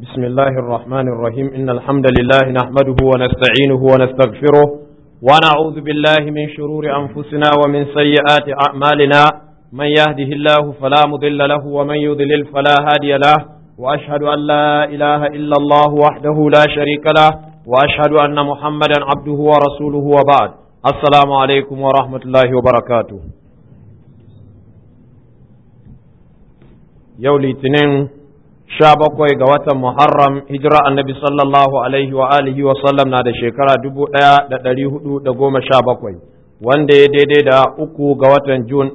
بسم الله الرحمن الرحيم إن الحمد لله نحمده ونستعينه ونستغفره ونعوذ بالله من شرور أنفسنا ومن سيئات أعمالنا من يهده الله فلا مضل له ومن يضلل فلا هادي له وأشهد أن لا إله إلا الله وحده لا شريك له وأشهد أن محمدا عبده ورسوله وبعد السلام عليكم ورحمة الله وبركاته yau litinin sha bakwai ga watan Muharram hijira annabi sallallahu alaihi wa alihi wa sallam na da shekara dubu ɗaya da ɗari hudu da goma sha bakwai wanda ya daidai da uku ga watan Jun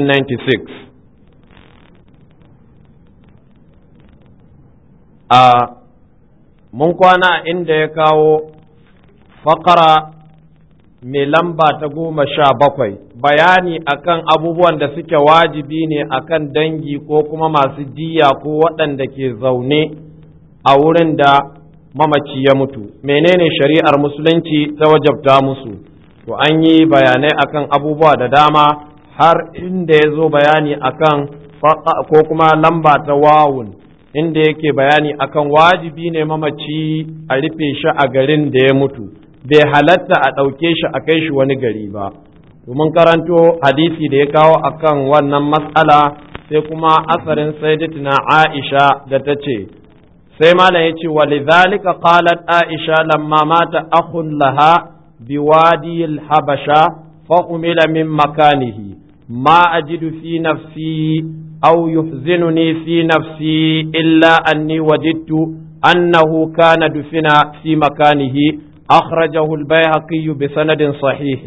1996 a mun kwana inda ya kawo fakara mai lamba ta goma sha bakwai bayani akan abubuwan da suke wajibi ne akan dangi ko kuma masu diya ko waɗanda ke zaune a wurin da mamaci ya mutu menene shari'ar musulunci ta wajabta musu to an yi bayanai akan abubuwa da dama har inda ya zo bayani akan ko kuma lamba ta wawun inda yake bayani akan wajibi ne mamaci a rufe shi a garin da ya mutu bai halatta a ɗauke shi a kai shi wani gari ba domin karanto hadisi da ya kawo akan wannan matsala sai kuma asarin sayyidatina Aisha da ta ce sai malam ya ce wa lidhalika qalat Aisha lamma mata akhun laha biwadi al-habasha fa umila min makanihi ma ajidu fi nafsi aw yuhzinuni fi nafsi illa anni wajidtu annahu kana dufina fi makanihi أخرجه البيهقي بسند صحيح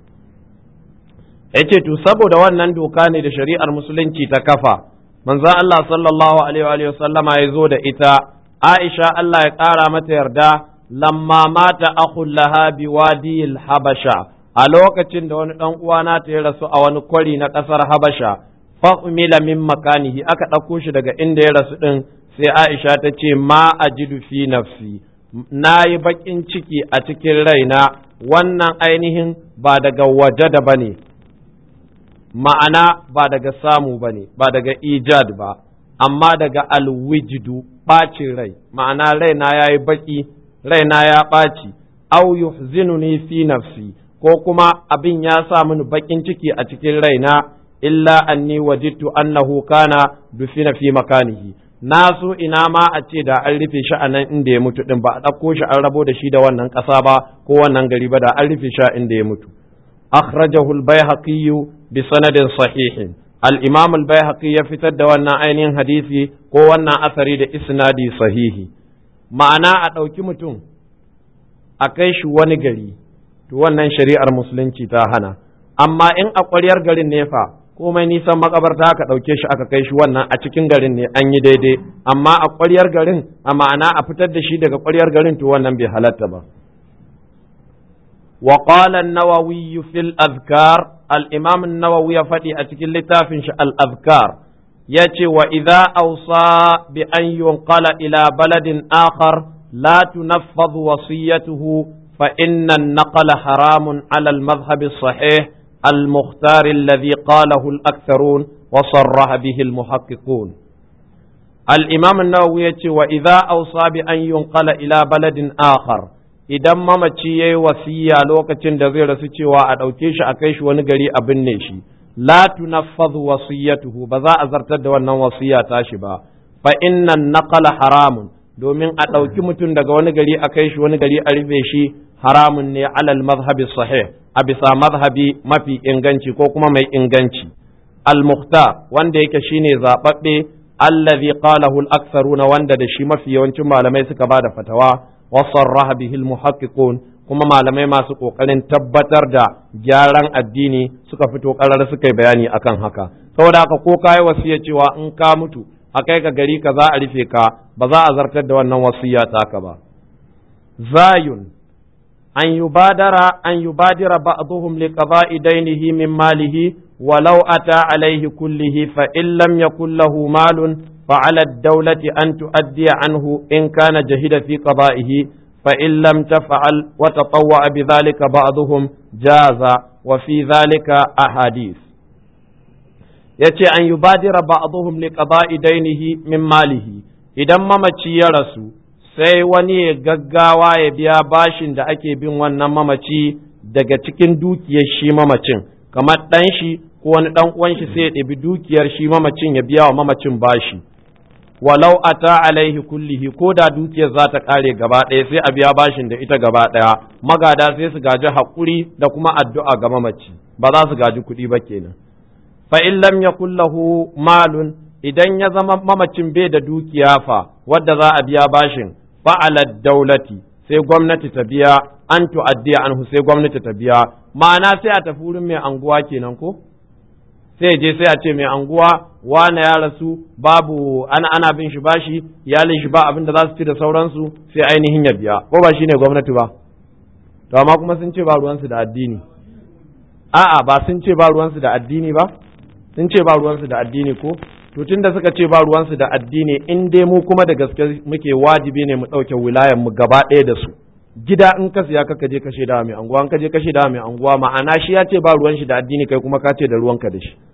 yace to saboda wannan doka ne da shari'ar musulunci ta kafa manzon Allah sallallahu alaihi wa sallama ya zo da ita Aisha Allah ya ƙara mata yarda lamma mata akhul laha biwadil habasha a lokacin da wani dan uwana ta ya rasu a wani kwari na ƙasar Habasha fa umila min makanihi aka ɗauko shi daga inda ya rasu din sai Aisha ta ce ma ajidu fi nafsi na yi baƙin ciki a cikin raina wannan ainihin ba daga waje da ba ne ma'ana ba daga samu ba ne ba daga ijad ba amma daga alwijidu ɓacin rai ma'ana raina ya yi baƙi raina ya ɓaci au yuhzinuni fi nafsi ko kuma abin ya sa mini baƙin ciki a cikin raina illa anni wajidtu annahu kana dufina fi makanihi na so ina ma a ce da an rufe shi a nan inda ya mutu din ba a ɗauko shi an rabo da shi da wannan ƙasa ba ko wannan gari ba da an rufe shi a inda ya mutu akhrajahu al-baihaqi bi sanadin sahihin al-imam al-baihaqi ya fitar da wannan ainihin hadisi ko wannan asari da isnadi sahihi ma'ana a ɗauki mutum a kai shi wani gari to wannan shari'ar musulunci ta hana amma in a ƙwaryar garin ne fa komai nisan makabarta aka ɗauke shi aka kai shi wannan a cikin garin ne an yi daidai amma a ƙwaryar garin a ma'ana a fitar da shi daga ƙwaryar garin to wannan bai halatta ba wa qala an-nawawi fil azkar al-imam an-nawawi ya faɗi a cikin littafin shi al-azkar yace wa idza awsa bi an yunqala ila baladin akhar la tunaffadhu wasiyatuhu fa inna an-naqla haramun ala al-madhhab as-sahih المختار الذي قاله الأكثرون وصرح به المحققون الإمام النووي وإذا أوصى بأن ينقل إلى بلد آخر idan mamaci ya yi wasiya lokacin da zai rasu cewa a ɗauke shi a kai shi wani gari a binne shi la tunaffadhu wasiyatuhu ba za a zartar da wannan wasiya tashi ba fa innan naqala haramun domin a ɗauki mutum daga wani gari a kai shi wani gari a rufe shi haramun ne alal mazhabi sahih a bisa mazhabi mafi inganci ko kuma mai inganci al-mukhtar wanda yake shine zababbe allazi qalahu al-aktharuna wanda da shi mafi yawancin malamai suka bada fatawa wa sarraha bihi al-muhaqqiqun kuma malamai masu kokarin tabbatar da gyaran addini suka fito karar suka yi bayani akan haka saboda haka ko kai wasiya cewa in ka mutu a kai ka gari ka za a rufe ka ba za a zartar da wannan wasiya taka ba zayun أن يبادر أن يبادر بعضهم لقضاء دينه من ماله ولو أتى عليه كله فإن لم يكن له مال فعلى الدولة أن تؤدي عنه إن كان جهد في قضائه فإن لم تفعل وتطوع بذلك بعضهم جاز وفي ذلك أحاديث yace an yubadira ba'dhum li qada'i dainihi min malihi idan mamaci ya rasu sai wani ya gaggawa ya biya bashin da ake bin wannan mamaci daga cikin dukiyar shi mamacin kamar ɗan shi ko wani ɗan uwan shi sai ya ɗabi dukiyar shi mamacin ya biya wa mamacin bashi walau ata alaihi kullihi ko da dukiyar za ta ƙare gaba ɗaya sai a biya bashin da ita gaba ɗaya magada sai su gaji haƙuri da kuma addu'a ga mamaci ba za su gaji kuɗi ba kenan fa in lam yakul lahu malun idan ya zama mamacin bai da dukiya fa wadda za a biya bashin fa'ala daulati sai gwamnati ta biya an tu'addiya anhu sai gwamnati ta biya ma'ana sai a tafi wurin mai anguwa kenan ko sai je sai a ce mai anguwa wane ya rasu babu ana ana bin shi bashi iyalin shi ba abin da za su ci da sauransu sai ainihin ya biya ko ba shine gwamnati ba to amma kuma sun ce ba ruwansu da addini a'a ba sun ce ba ruwansu da addini ba sun ce ba ruwansu da addini ko to tunda suka ce ba ruwansu da addini in dai mu kuma da gaske muke wajibi ne mu ɗauke wilayan mu gaba ɗaya da su gida in ka siya ka je kashe da mai anguwa in ka je kashe da mai anguwa ma'ana shi ya ce ba ruwan shi da addini kai kuma ka ce da ruwanka da shi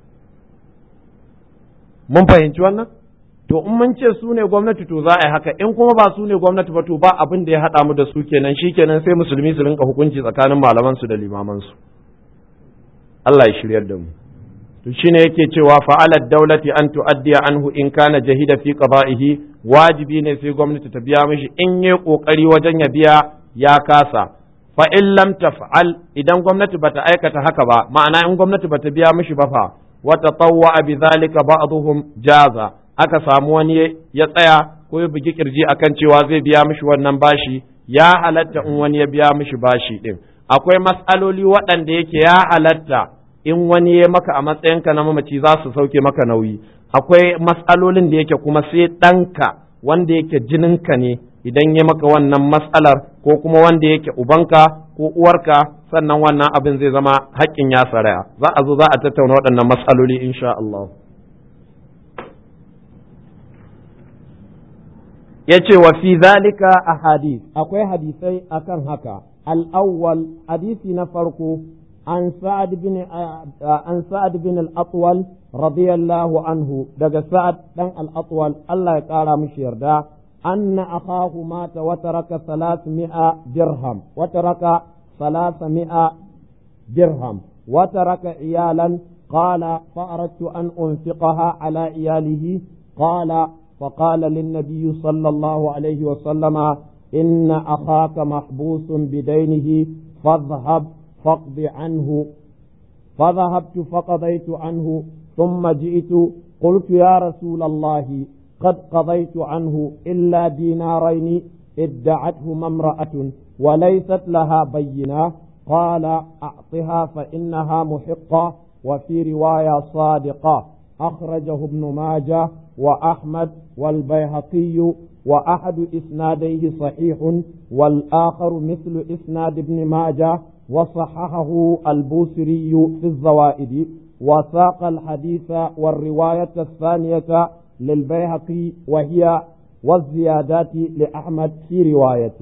mun fahimci wannan to in mun ce su ne gwamnati to za a yi haka in kuma ba su ne gwamnati ba to ba abin da ya haɗa mu da su kenan shi kenan sai musulmi su rinka hukunci tsakanin malaman su da limaman su Allah ya shiryar da mu to shine yake cewa fa'alat daulati an tu'addiya anhu in kana jahida fi qada'ihi wajibi ne sai gwamnati ta biya mishi in yi kokari wajen ya biya ya kasa fa in lam taf'al idan gwamnati bata aikata haka ba ma'ana in gwamnati bata biya mishi ba fa wa tatawwa bi zalika ba'dhum jaza aka samu wani ya tsaya ko ya bugi kirji akan cewa zai biya mishi wannan bashi ya halatta in wani ya biya mishi bashi din akwai mas'aloli waɗanda yake ya halatta in wani ya maka a matsayinka na mamaci za su sauke maka nauyi akwai matsalolin da yake kuma sai ɗanka wanda yake jininka ne idan ya maka wannan matsalar ko kuma wanda yake ubanka ko uwarka sannan wannan abin zai zama haƙƙin ya saraya za a zo za a tattauna waɗannan matsaloli insha Allah ya ce wa fi zalika a hadis akwai hadisai akan haka al-awwal hadisi na farko عن سعد بن عن سعد بن الأطول رضي الله عنه دق سعد بن الأطول الله يقال مش يردا أن أخاه مات وترك ثلاثمائة درهم وترك ثلاثمائة درهم وترك عيالا قال فأردت أن أنفقها على عياله قال فقال للنبي صلى الله عليه وسلم إن أخاك محبوس بدينه فاذهب فاقض عنه فذهبت فقضيت عنه ثم جئت قلت يا رسول الله قد قضيت عنه إلا دينارين ادعتهما امرأة وليست لها بينة قال أعطها فإنها محقة وفي رواية صادقة أخرجه ابن ماجه وأحمد والبيهقي وأحد إسناديه صحيح والآخر مثل إسناد ابن ماجه وصححه البوسري في الزوائد وساق الحديث والرواية الثانية للبيهقي وهي والزيادات لأحمد في رواية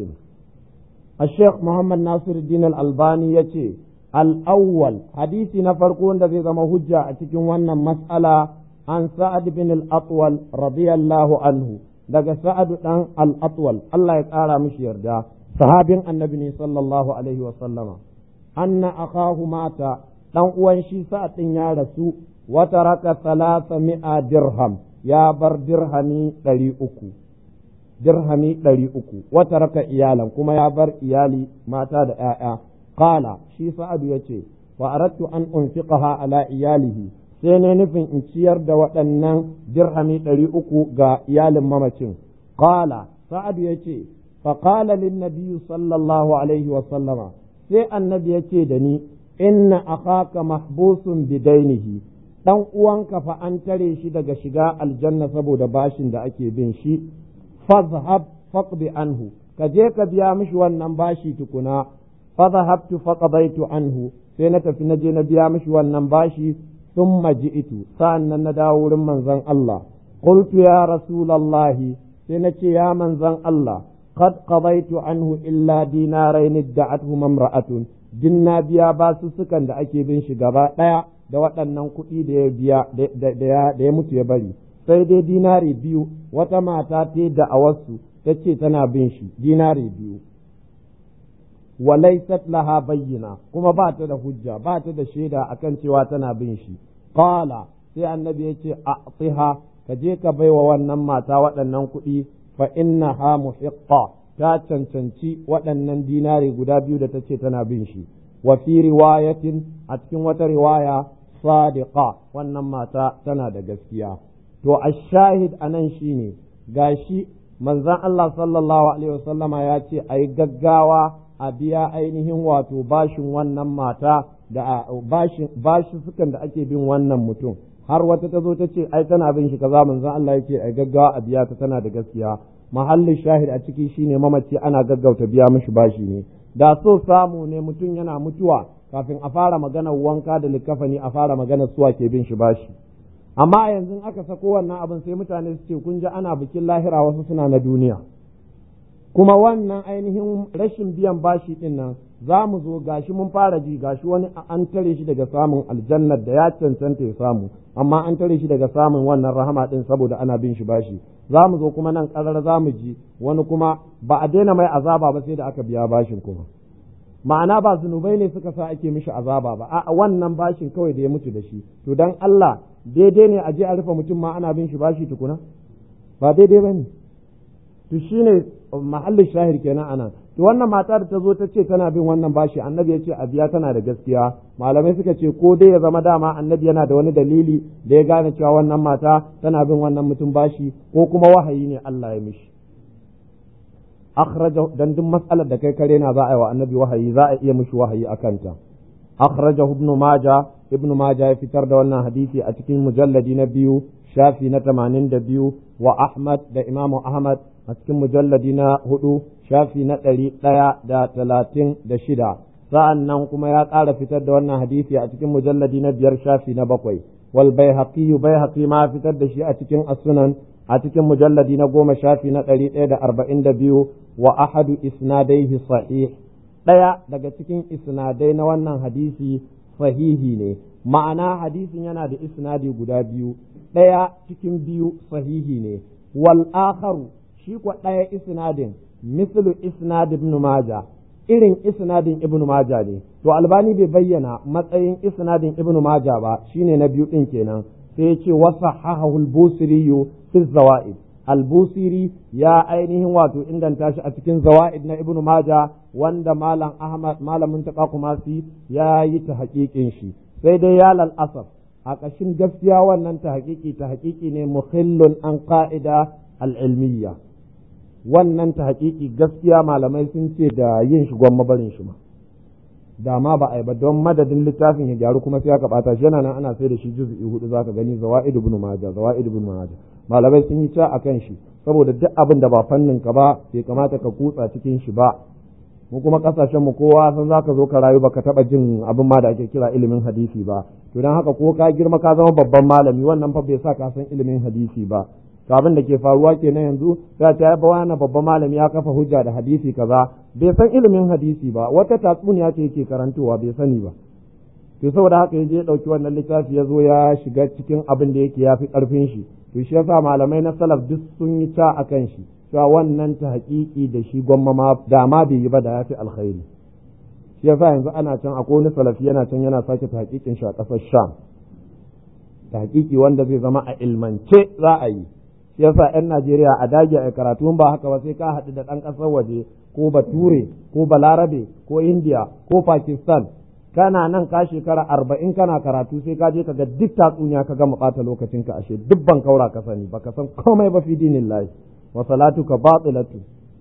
الشيخ محمد ناصر الدين الألباني يتي الأول حديث نفرقون الذي ذم هجة أتكون مسألة عن سعد بن الأطول رضي الله عنه daga sa'ad dan al-atwal Allah ya ƙara mishi yarda sahabin annabi ne sallallahu alaihi wa sallama anna akahu mata dan uwan shi sa'ad din ya rasu wa taraka thalatha mi'a dirham ya bar dirhami ɗari uku dirhami ɗari uku wa taraka iyalan kuma ya bar iyali mata da ‘ya'ya qala shi sa'adu ya ce fa aradtu an unfiqaha ala iyalihi sai ne nufin in ciyar da waɗannan dirhami ɗari uku ga iyalin mamacin qala sa'adu ya ce fa qala lin nabiyyu sallallahu alaihi wa sallama sai annabi ya ce da ni inna akhaka mahbusun bidainihi dan uwanka fa an tare shi daga shiga aljanna saboda bashin da ake bin shi fazhab faqdi anhu ka je ka biya mishi wannan bashi tukuna fadhahabtu faqadaitu anhu sai na tafi na je na biya mishi wannan bashi thumma ji'tu sa'annan na dawo wurin manzon Allah qultu ya rasulullahi sai na ce ya manzon Allah qad qadaitu anhu illa dinarain da'atuhu mamra'atun dinna biya basussukan da ake bin shi gaba daya da waɗannan kuɗi da ya biya da ya mutu ya bari sai dai dinari biyu wata mata ta da awarsu ta ce tana bin shi dinari biyu walaisat laha bayyana kuma ba ta da hujja ba ta da shaida akan cewa tana bin shi qala sai annabi ya ce a'tiha ka je ka baiwa wannan mata waɗannan kuɗi fa innaha muhiqqa ta cancanci waɗannan dinari guda biyu da ta ce tana bin shi wa fi riwayatin a cikin wata riwaya sadiqa wannan mata tana da gaskiya to ashahid anan shine gashi manzon Allah sallallahu alaihi wasallama ya ce ayi gaggawa a biya ainihin wato bashin wannan mata da bashin bashi sukan da ake bin wannan mutum har wata ta zo ta ce ai tana bin shi kaza manzon Allah yake ai gaggawa a biya ta tana da gaskiya mahallin shahid a ciki shine mamaci ana gaggauta biya mishi bashi ne da so samu ne mutum yana mutuwa kafin a fara maganar wanka da likafani a fara maganar suwa ke bin shi bashi amma yanzu aka sako wannan abin sai mutane su ce kun ji ana bikin lahira wasu suna na duniya kuma wannan ainihin rashin biyan bashi din nan za mu zo gashi mun fara ji gashi wani an tare shi daga samun aljannar da ya cancanta ya samu amma an tare shi daga samun wannan rahama din saboda ana bin shi bashi za mu zo kuma nan karar za mu ji wani kuma ba a daina mai azaba ba sai da aka biya bashin kuma ma'ana ba zunubai ne suka sa ake mishi azaba ba a wannan bashin kawai da ya mutu da shi to dan Allah daidai ne a je a rufe mutum ma ana bin shi bashi tukuna ba daidai ba ne to shine mahallin shahir kenan anan to wannan mata da ta zo ta ce tana bin wannan bashi annabi ya ce a biya tana da gaskiya malamai suka ce ko dai ya zama dama annabi yana da wani dalili da ya gane cewa wannan mata tana bin wannan mutum bashi ko kuma wahayi ne Allah ya mishi akhraja dan duk mas'alar da kai kare na za a yi wa annabi wahayi za a iya mishi wahayi akan ta akhraja ibn majah ibn majah ya fitar da wannan hadisi a cikin mujalladi na biyu shafi na 82 wa ahmad da imamu ahmad a cikin mujalladi na hudu shafi na ɗari ɗaya da talatin da shida sa'an nan kuma ya ƙara fitar da wannan hadisi a cikin mujalladi na biyar shafi na bakwai wal bai haƙi ma fitar da shi a cikin asunan a cikin mujalladi na goma shafi na ɗari ɗaya da arba'in da biyu wa ahadu isnadaihi sahih ɗaya daga cikin isnadai na wannan hadisi sahihi ne ma'ana hadisin yana da isnadi guda biyu ɗaya cikin biyu sahihi ne wal akharu shi kwa ɗaya isnadin mislu isnad ibn maja irin isnadin ibn maja ne to albani bai bayyana matsayin isnadin ibn maja ba shine na biyu din kenan sai ya ce wasa hahahul busiri fi zawaid albusiri ya ainihin wato inganta shi a cikin zawaid na ibn maja wanda malam ahmad malamin taqa kumasi ya yi ta haƙiƙin shi sai dai ya lal asaf a ƙashin gaskiya wannan ta haƙiƙi ta haƙiƙi ne muhillun an ƙa'ida al'ilmiyya wannan ta haƙiƙi gaskiya malamai sun ce da yin shi gwamma barin shi ma da ma ba a yi ba don madadin littafin ya gyaru kuma sai aka bata shi yana nan ana sai da shi juz'i hudu zaka gani zawaid ibn majah zawaid ibn majah malamai sun yi ta akan shi saboda duk abin da ba fannin ka ba bai kamata ka kutsa cikin shi ba mu kuma kasashen mu kowa san zaka zo ka rayu baka taba jin abin ma da ake kira ilimin hadisi ba to dan haka ko ka girma ka zama babban malami wannan fa bai sa ka san ilimin hadisi ba to abin da ke faruwa kenan yanzu za ta yaba wani babban malami ya kafa hujja da hadisi kaza bai san ilimin hadisi ba wata tatsuniya ce yake karantowa bai sani ba to saboda haka yaje ya dauki wannan littafi ya zo ya shiga cikin abin da yake yafi karfin shi to shi yasa malamai na salaf duk sun yi ta akan shi cewa wannan ta haƙiƙi da shi gwamma ma da ma bai yi ba da yafi alkhairi shi yasa yanzu ana can akwai wani salafi yana can yana sake ta haƙiƙin shi a ƙasar sham ta haƙiƙi wanda zai zama a ilmance za a yi shi yasa 'yan Najeriya a dage a karatu ba haka ba sai ka haɗu da ɗan ƙasar waje ko bature ko balarabe ko indiya ko pakistan kana nan ka shekara arba'in kana karatu sai ka je ka ga duk tatsuniya ka gama ɓata lokacinka ashe duk ban kaura ka sani baka san komai ba fi dinin lahi wa salatuka batilatu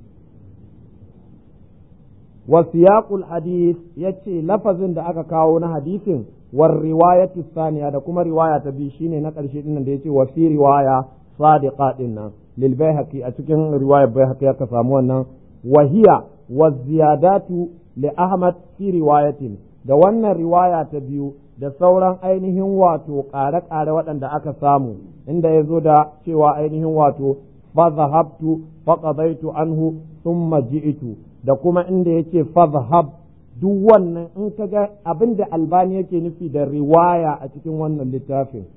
wa siyaqul hadith yace lafazin da aka kawo na hadisin war riwayatu saniya da kuma riwaya ta biyu shine na ƙarshe din da yace wa fi riwaya sadiqa din nan lil bayhaqi a cikin riwayar bayhaqi aka samu wannan wahiya wa ziyadatu li ahmad fi riwayatin da wannan riwaya ta biyu da sauran ainihin wato ƙare-ƙare waɗanda aka samu inda ya zo da cewa ainihin wato fa zahabtu fa qadaitu anhu thumma ji'tu da kuma inda yake fa zahab duk wannan in ka ga abin da albani yake nufi da riwaya a cikin wannan littafin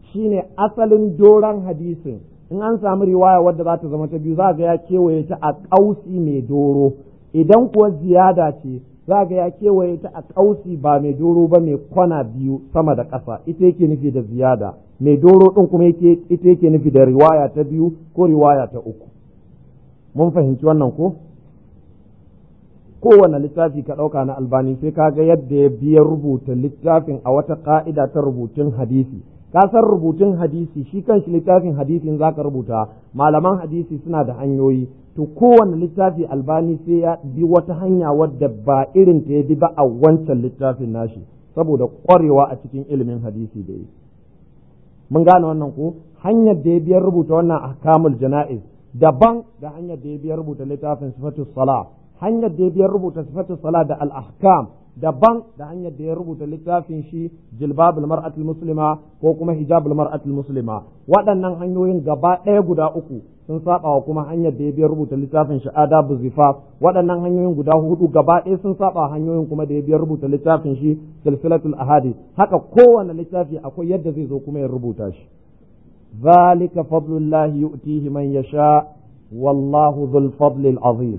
shine asalin doron hadisin in an samu riwaya wadda za ta zama ta biyu za ga ya kewaye ta a ƙausi mai doro idan kuwa ziyada ce za ga ya kewaye ta a ƙausi ba mai doro ba mai kwana biyu sama da ƙasa ita yake nufi da ziyada mai doro ɗin kuma ita yake nufi da riwaya ta biyu ko riwaya ta uku mun fahimci wannan ko kowane littafi ka ɗauka na albani sai ka ga yadda ya biya rubuta littafin a wata ƙa'ida ta rubutun hadisi ka san rubutun hadisi shi kanshi littafin hadisin za ka rubuta malaman hadisi suna da hanyoyi to kowane littafi albani sai ya bi wata hanya wadda ba irin ta ya bi ba a wancan littafin nashi saboda ƙwarewa a cikin ilimin hadisi da yi mun gane wannan ko hanyar da ya biyar rubuta wannan ahkamul jana'iz daban da hanyar da ya biyar rubuta littafin sifatus sala hanyar da ya biyar rubuta sifatus sala da al-ahkam daban da hanyar da ya rubuta littafin shi jilbabul mar'atul muslima ko kuma hijabul mar'atul muslima waɗannan hanyoyin gaba ɗaya guda uku sun saba wa kuma hanyar da ya biyar rubuta littafin shi adabu zifaf waɗannan hanyoyin guda hudu gaba ɗaya sun saba hanyoyin kuma da ya biyar rubuta littafin shi silsilatul ahadith haka kowane littafi akwai yadda zai zo kuma ya rubuta shi ذلك فضل الله يؤتيه من يشاء والله ذو الفضل العظيم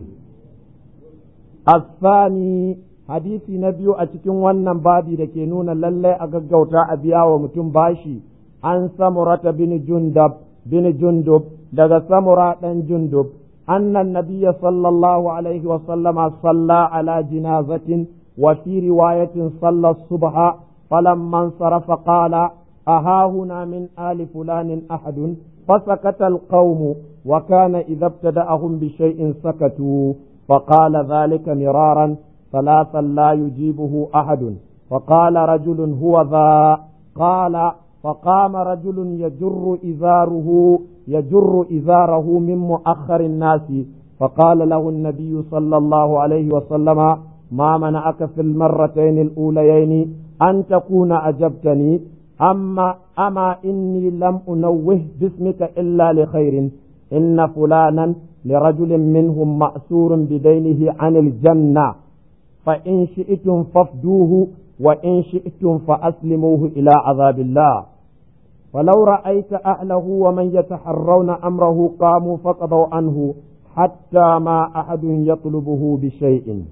الثاني hadisi na biyu a cikin wannan babi da ke nuna lallai a gaggauta a biya wa mutum bashi an samurata bin jundab bin jundub daga samura dan jundub annan nabiyya sallallahu alaihi wa sallama salla ala jinazatin wa fi riwayatin salla subha falamman sarafa qala aha huna min ali fulanin ahadun فسكت القوم وكان إذا ابتدأهم بشيء سكتوا فقال ذلك مرارا ثلاثا لا يجيبه أحد فقال رجل هو ذا قال فقام رجل يجر إزاره يجر إزاره من مؤخر الناس فقال له النبي صلى الله عليه وسلم ما منعك في المرتين الأوليين أن تكون أجبتني أما أما إني لم أنوه باسمك إلا لخير إن فلانا لرجل منهم مأسور بدينه عن الجنة فإن شئتم فافدوه وإن شئتم فأسلموه إلى عذاب الله ولو رأيت أهله ومن يتحرون أمره قاموا فقضوا عنه حتى ما أحد يطلبه بشيء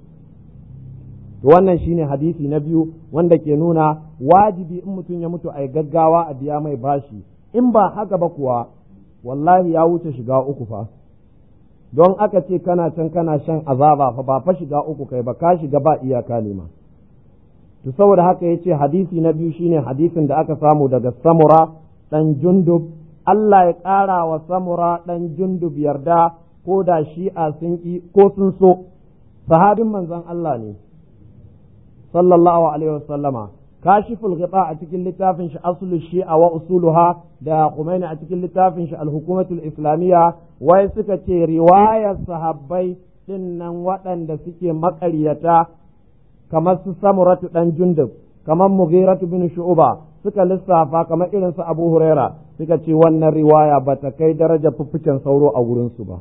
wannan shine hadisi na biyu wanda ke nuna wajibi in mutum ya mutu a gaggawa a biya mai bashi in ba haka ba kuwa wallahi ya wuce shiga uku fa don aka ce kana can kana shan azaba fa ba fa shiga uku kai ba ka shiga ba iyaka ne ma to saboda haka yace hadisi na biyu shine hadisin da aka samu daga samura dan jundub Allah ya ƙara wa samura dan jundub yarda ko da shi'a sun ki ko sun so sahabin manzon Allah ne sallallahu alaihi wasallama kashiful ghita a cikin littafin shi aslu shi'a wa usuluha da Khomeini a cikin littafin shi al-hukumatul islamiyya wai suka ce riwayar sahabbai din nan waɗanda suke maƙaryata kamar su samuratu dan jundub kamar mughiratu bin shu'ba suka lissafa kamar irin su abu huraira suka ce wannan riwaya ba ta kai daraja fuffucen sauro a wurin su ba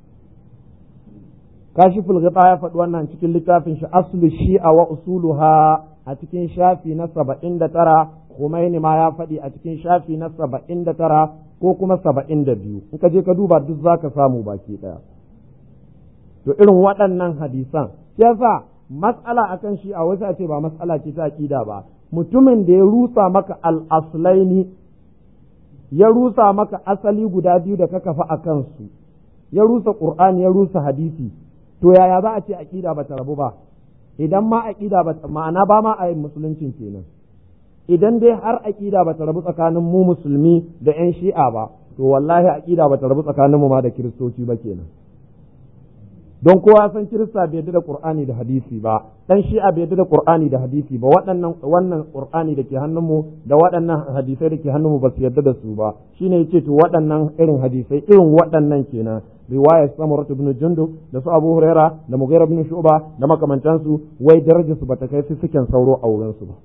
kashiful ghita ya faɗi wannan cikin littafin shi aslu shi'a wa usuluha a cikin shafi na saba'in da tara Khomeini ma ya faɗi a cikin shafi na saba'in da tara ko kuma saba'in da biyu in ka je ka duba duk za ka samu baki ɗaya to irin waɗannan hadisan yasa matsala akan shi a wasu a ce ba matsala ce ta aƙida ba mutumin da ya rusa maka al-aslaini ya rusa maka asali guda biyu da ka kafa a kansu ya rusa ƙur'ani ya rusa hadisi to yaya za a ce aƙida ba ta rabu ba idan ma aƙida ba ma'ana ba ma a yin musuluncin kenan idan dai har aƙida ba ta rabu tsakanin mu musulmi da 'yan shi'a ba to wallahi aƙida ba ta rabu tsakanin mu ma da kiristoci ba kenan don kowa san kirista bai yarda da qur'ani da hadisi ba dan shi'a bai yarda da qur'ani da hadisi ba waɗannan wannan qur'ani da ke hannun mu da waɗannan hadisai da ke hannun mu ba su yarda da su ba shine yace to waɗannan irin hadisai irin waɗannan kenan riwayar samurat ibn jundub da su abu huraira da mughira ibn shu'ba da makamantansu wai darajar su bata kai su suken sauro a wurin su ba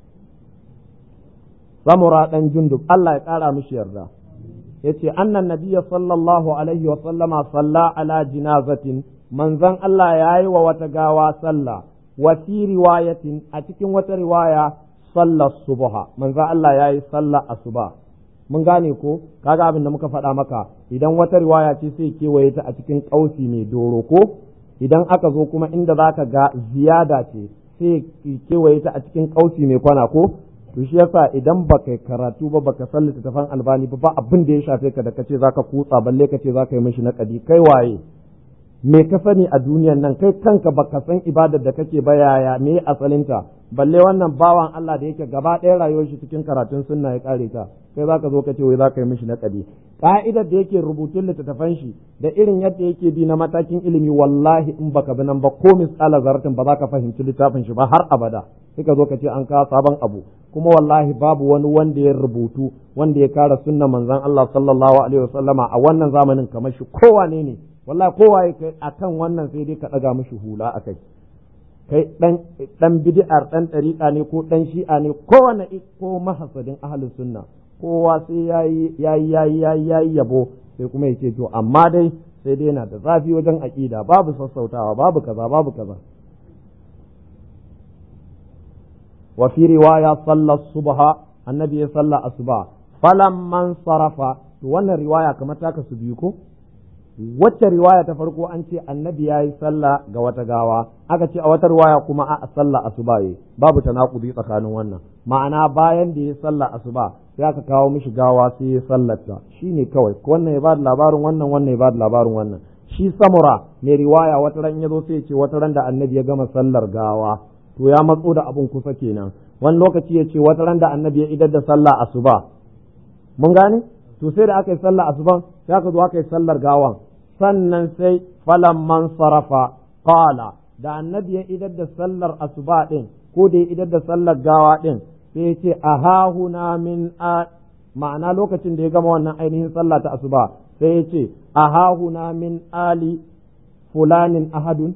samura dan jundub Allah ya kara mishi yarda yace annan nabiyya sallallahu alaihi wa sallama salla ala jinazatin manzon Allah yayi wa wata gawa sallah wa fi riwayatin a cikin wata riwaya sallar subha manzon Allah yayi sallah asuba mun gane ko kaga abin da muka faɗa maka idan wata riwaya ce sai kewaye ta a cikin ƙausi mai doro ko idan aka zo kuma inda zaka ga ziyada ce sai kewaye ta a cikin ƙausi mai kwana ko to shi yasa idan baka karatu ba baka san littattafan albani ba ba abin da ya shafe ka da kace zaka kutsa balle kace zaka yi mishi naƙadi kai waye me ka sani a duniyan nan kai kanka baka san ibadar da kake ba yaya me asalinta balle wannan bawan Allah da yake gaba ɗaya rayuwar shi cikin karatun sunna ya kare ta kai zaka zo ka ce wai zaka yi mishi naƙadi ka'idar da yake rubutun littattafan shi da irin yadda yake bi na matakin ilimi wallahi in baka bi nan ba ko misala zartin ba za ka fahimci littafin shi ba har abada sai ka zo ka ce an kawo sabon abu kuma wallahi babu wani wanda ya rubutu wanda ya kara sunna manzon Allah sallallahu alaihi wasallama a wannan zamanin kamar shi kowane ne wallahi kowa ya kai akan wannan sai dai ka daga mishi hula akai kai dan dan bid'ar dan dariqa ne ko dan shi'a ne kowane ko mahasadin ahlus sunna kowa sai yayi yayi yayi yayi yayi yabo sai kuma yake to amma dai sai dai yana da zafi wajen aqida babu sassautawa babu kaza babu kaza wa fi riwaya salla subha annabi ya salla asuba falamman sarafa to wannan riwaya kamar taka su biyu ko wacce riwaya ta farko an ce annabi ya yi sallah ga wata gawa aka ce a wata riwaya kuma a sallah asuba yi babu tanakudi tsakanin wannan ma'ana bayan da ya sallah asuba sai aka kawo mishi gawa sai ya sallarta shine kawai wannan ya bada labarin wannan wannan ya bada labarin wannan shi samura mai riwaya wata ran ya zo sai ya ce wata ran da annabi ya gama sallar gawa to ya matso da abun kusa kenan wani lokaci ya ce wata ran da annabi ya idar da sallah asuba mun gane to sai da aka yi sallah asuban sai aka zo aka yi sallar gawan sannan sai falamman sarafa qala da annabi ya idar da sallar asuba din ko da ya idar da sallar gawa din sai ya ce ahahuna min a ma'ana lokacin da ya gama wannan ainihin sallah ta asuba sai ya ce ahahuna min ali fulanin ahadun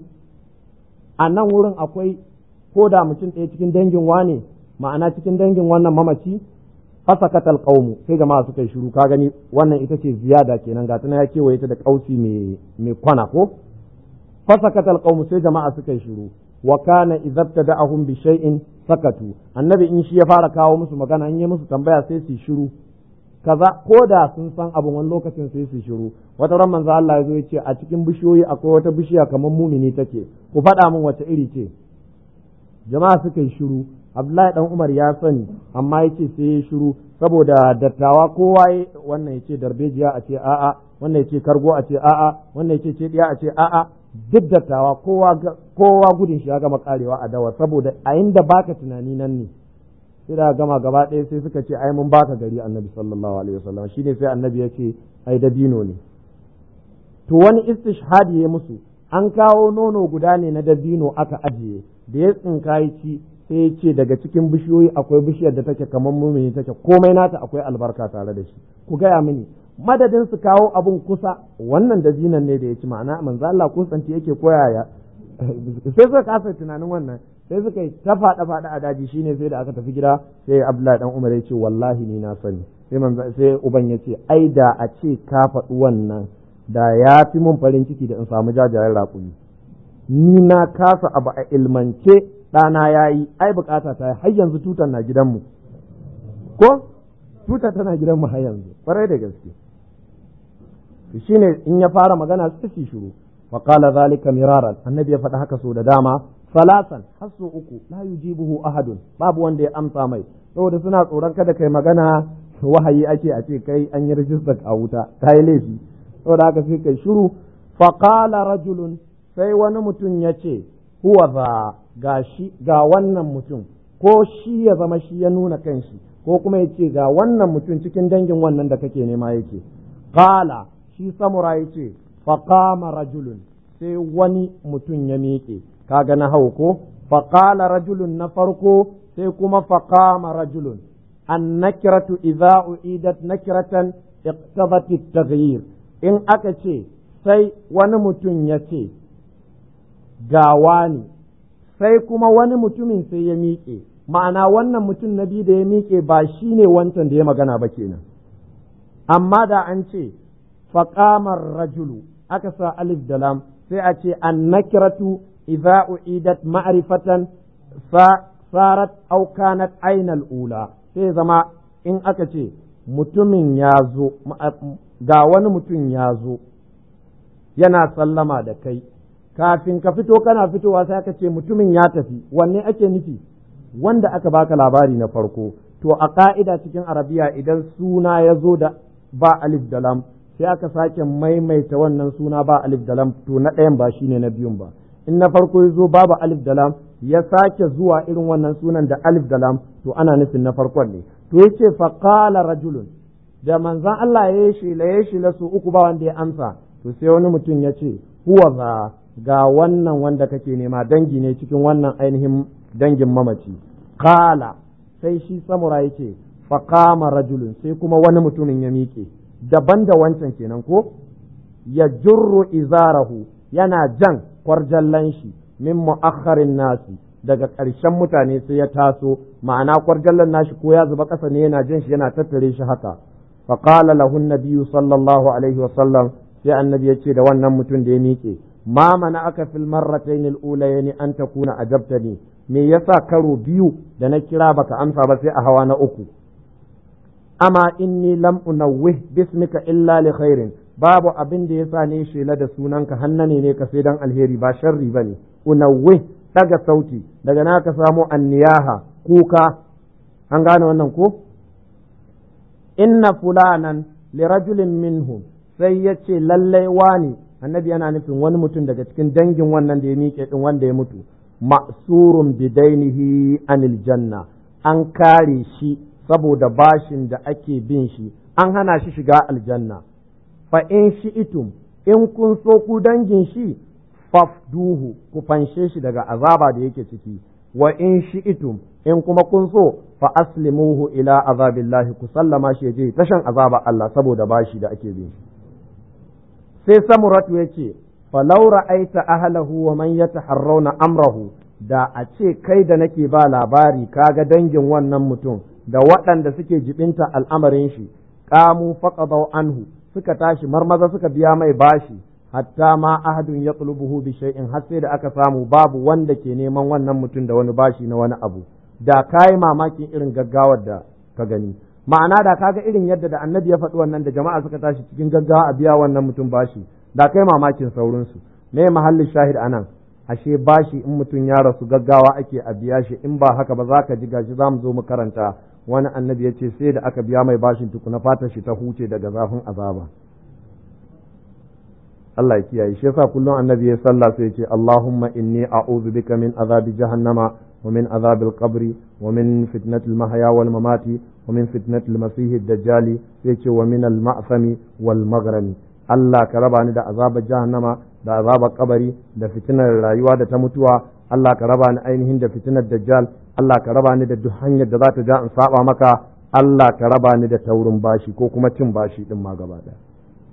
a nan wurin akwai ko da mutum ɗaya cikin dangin wane ma'ana cikin dangin wannan mamaci fasakat alqaumu sai jama'a suka yi shiru ka gani wannan ita ce ziyada kenan ga tana ya kewaye ta da kausi mai mai kwana ko fasakat alqaumu sai jama'a suka yi shiru wa kana idabtada'ahum bi shay'in sakatu annabi in shi ya fara kawo musu magana in yi musu tambaya sai su shiru kaza ko da sun san abin wani lokacin sai su shiru wata ran manzo Allah ya zo ya ce a cikin bishiyoyi akwai wata bishiya kamar mumini take ku faɗa min wace iri ce jama'a suka yi shiru Abdullahi dan Umar ya sani amma yace sai ya shiru saboda dattawa kowa wannan yace darbejiya a ce a'a wannan yace kargo a ce a'a wannan yace ce diya a ce a'a duk dattawa kowa kowa gudun shi ya gama karewa a dawa saboda a inda baka tunani nan ne sai da gama gaba ɗaya sai suka ce ai mun baka gari annabi sallallahu alaihi wasallam shine sai annabi ya ce ai dabino ne to wani istishhadi ya musu an kawo nono guda ne na dabino aka ajiye da ya tsinkayi ci sai ya ce daga cikin bishiyoyi akwai bishiyar da take kamar mumini take komai nata akwai albarka tare da shi ku gaya mini madadin su kawo abun kusa wannan da zinan ne da ya ci ma'ana manzo Allah kusanci yake koyaya sai suka kasa tunanin wannan sai suka yi ta faɗa faɗa a daji shine sai da aka tafi gida sai Abdullahi dan Umar ya ce wallahi ni na sani sai manzo sai uban ya ce ai da a ce ka faɗi wannan da ya fi mun farin ciki da in samu jajayen raƙumi ni na kasa abu a ilmance ɗana ya yi ai bukata ta har yanzu tutar na gidanmu ko tuta tana gidanmu har yanzu ƙwarai da gaske shi ne in ya fara magana sai su shiru wa qala zalika miraran annabi ya faɗi haka so da dama salasan har so uku la yujibuhu ahadun babu wanda ya amsa mai saboda suna tsoron kada kai magana wahayi ake a ce kai an yi rijistar a wuta kai laifi saboda haka sai kai shiru fa qala rajulun sai wani mutum ya ce huwa za ga shi ga wannan mutum ko shi ya zama shi ya nuna kanshi ko kuma ya ce ga wannan mutum cikin dangin wannan da kake nema yake qala shi samura ya ce faqama rajulun sai wani mutum ya miƙe kaga na hau ko faqala rajulun na farko sai kuma faqama rajulun an nakiratu idza uidat nakiratan iqtadat at-taghyir in aka ce sai wani mutum ya ce gawa ne sai kuma wani mutumin sai ya miƙe ma'ana wannan mutum na biyu da ya miƙe ba shi ne wancan da ya magana ba kenan amma da an ce faƙamar rajulu aka sa alif da lam sai a ce an nakiratu idza uidat ma'rifatan sarat aw kanat ainal ula sai zama in aka ce mutumin ya zo ga wani mutum ya zo yana sallama da kai kafin ka fito kana fitowa sai aka ce mutumin ya tafi wanne ake nufi wanda aka baka labari na farko to a ka'ida cikin arabiya idan suna ya zo da ba alif da lam sai aka sake maimaita wannan suna ba alif da lam to na ɗayan ba shine na biyun ba in na farko ya zo babu alif da lam ya sake zuwa irin wannan sunan da alif da lam to ana nufin na farkon ne to yace fa qala rajulun da manzon Allah ya yi shela ya shela su uku ba wanda ya amsa to sai wani mutum ya ce huwa za ga wannan wanda kake nema dangi ne cikin wannan ainihin dangin mamaci qala sai shi samura yace fa qama rajulun sai kuma wani mutumin ya miƙe daban da wancan kenan ko ya jurru izarahu yana jan kwarjallan shi min mu'akharin nasi daga ƙarshen mutane sai ya taso ma'ana kwarjallan nashi ko ya zuba ƙasa ne yana jan shi yana tattare shi haka fa qala lahu nabiyyu sallallahu alaihi wa sallam sai annabi ya ce da wannan mutum da ya miƙe ma mana aka fil marratayn al-ulayn an takuna ajabtani me yasa karo biyu da na kira baka amsa ba sai a hawa na uku amma inni lam unawwih bismika illa li khairin babu abin da yasa ne shela da sunanka hannane ne ka sai dan alheri ba sharri bane unawwih daga sauti daga na ka samu anniyaha kuka an gane wannan ko inna fulanan li rajulin minhum sai yace lallai wani annabi yana nufin wani mutum daga cikin dangin wannan da ya miƙe din wanda ya mutu ma'surun bidainihi anil janna an kare shi saboda bashin da ake bin shi an hana shi shiga aljanna fa in shi itum in kun so ku dangin shi fafduhu ku fanshe shi daga azaba da yake ciki wa in shi itum in kuma kun so fa aslimuhu ila azabillahi ku sallama shi je tashan azaba Allah saboda bashi da ake bin shi sai samuratu yace falau ra'aita ahlahu wa man yataharrauna amrahu da a ce kai da nake ba labari kaga dangin wannan mutum da waɗanda suke jibinta al'amarin shi ƙamu faƙadau anhu suka tashi marmaza suka biya mai bashi hatta ma ahadun ya tsulubuhu bi shay'in har sai da aka samu babu wanda ke neman wannan mutum da wani bashi na wani abu da kayi mamakin irin gaggawar da ka gani ma'ana da kaga irin yadda da annabi ya faɗi wannan da jama'a suka tashi cikin gaggawa a biya wannan mutum bashi da kai mamakin saurinsu me mahallin shahid anan ashe bashi in mutum ya rasu gaggawa ake a biya shi in ba haka ba za ka ji gashi za mu zo mu karanta wani annabi ya ce sai da aka biya mai bashin tukuna fatar shi ta huce daga zafin azaba Allah ya kiyaye shi yasa kullum annabi ya sallah sai ya ce Allahumma inni a'udhu bika min azabi jahannama wa min azabil qabri wa min fitnatil mahya wal mamati wa min fitnatil masih ad-dajjal sai ce wa min al ma'sami wal maghrami Allah ka raba ni da azabar jahannama da azabar kabari da fitinar rayuwa da ta mutuwa Allah ka raba ni ainihin da fitinar dajjal Allah ka raba ni da duk hanyar da za ta ja in saba maka Allah ka raba ni da taurin bashi ko kuma cin bashi din ma gaba daya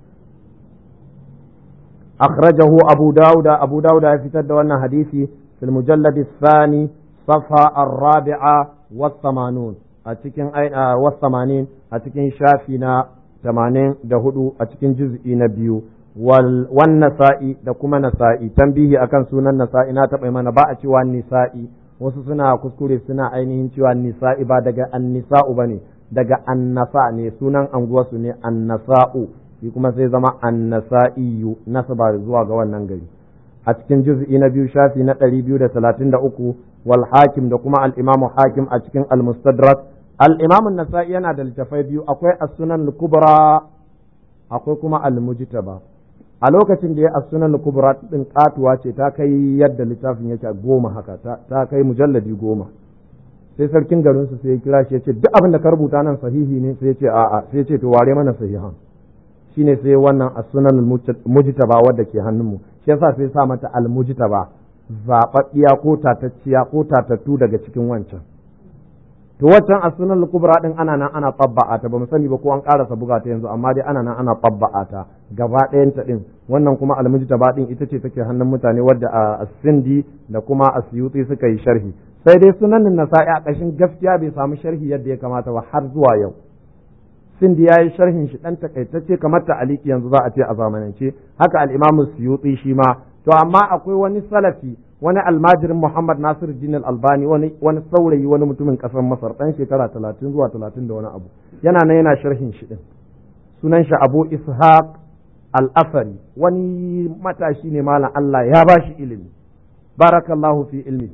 akhrajahu abu dauda abu dauda ya fitar da wannan hadisi fil mujallad الثاني صفحة الرابعة والثمانون أتكين والثمانين أتكين شافينا ثمانين دهدو أتكين جزء نبيو والنسائي da kuma nasa'i tambihi akan sunan nasa'i na taɓa mana ba a cewa nisa'i wasu suna kuskure suna ainihin cewa nisa'i ba daga annisa'u bane daga annasa ne sunan anguwarsu ne annasa'u shi kuma sai zama annasa'iyu nasaba zuwa ga wannan gari a cikin juz'i na biyu shafi na ɗari biyu da talatin da uku wal hakim da kuma al imamu hakim a cikin al mustadrak al imamu nasa'i yana da littafai biyu akwai as-sunan kubra akwai kuma al mujtaba a lokacin da ya as-sunan kubra din katuwa ce ta kai yadda littafin yake goma haka ta kai mujalladi goma sai sarkin garin su sai ya kira shi ya ce duk abin da ka rubuta nan sahihi ne sai ya ce a'a sai ya ce to ware mana sahihan shine sai wannan as-sunan mujtaba wadda ke hannunmu shi yasa sai sa mata al-mujtaba zababbiya ko tatacciya ko tatattu daga cikin wancan to waccan as-sunan al-kubra din ana nan ana tabba'a ta bamu sani ba ko an karasa buga ta yanzu amma dai ana nan ana tabba'a ta gaba ɗayan ta din wannan kuma al-mujtaba din ita ce take hannun mutane wadda as-sindi da kuma as-suyuti suka yi sharhi sai dai sunan nasa'i a ƙashin gaskiya bai samu sharhi yadda ya kamata ba har zuwa yau sindi ya yi sharhin shi ɗan takaitacce kamar ta aliki yanzu za a ce a zamanance haka al'imamu suyuti shi ma to amma akwai wani salafi wani almajirin Muhammad Nasir Din Albani wani wani saurayi wani mutumin kasar Masar dan shekara talatin zuwa talatin da wani abu yana nan yana sharhin shi din sunan shi Abu Ishaq Al-Asari wani matashi ne malam Allah ya ba shi ilimi barakallahu fi ilmihi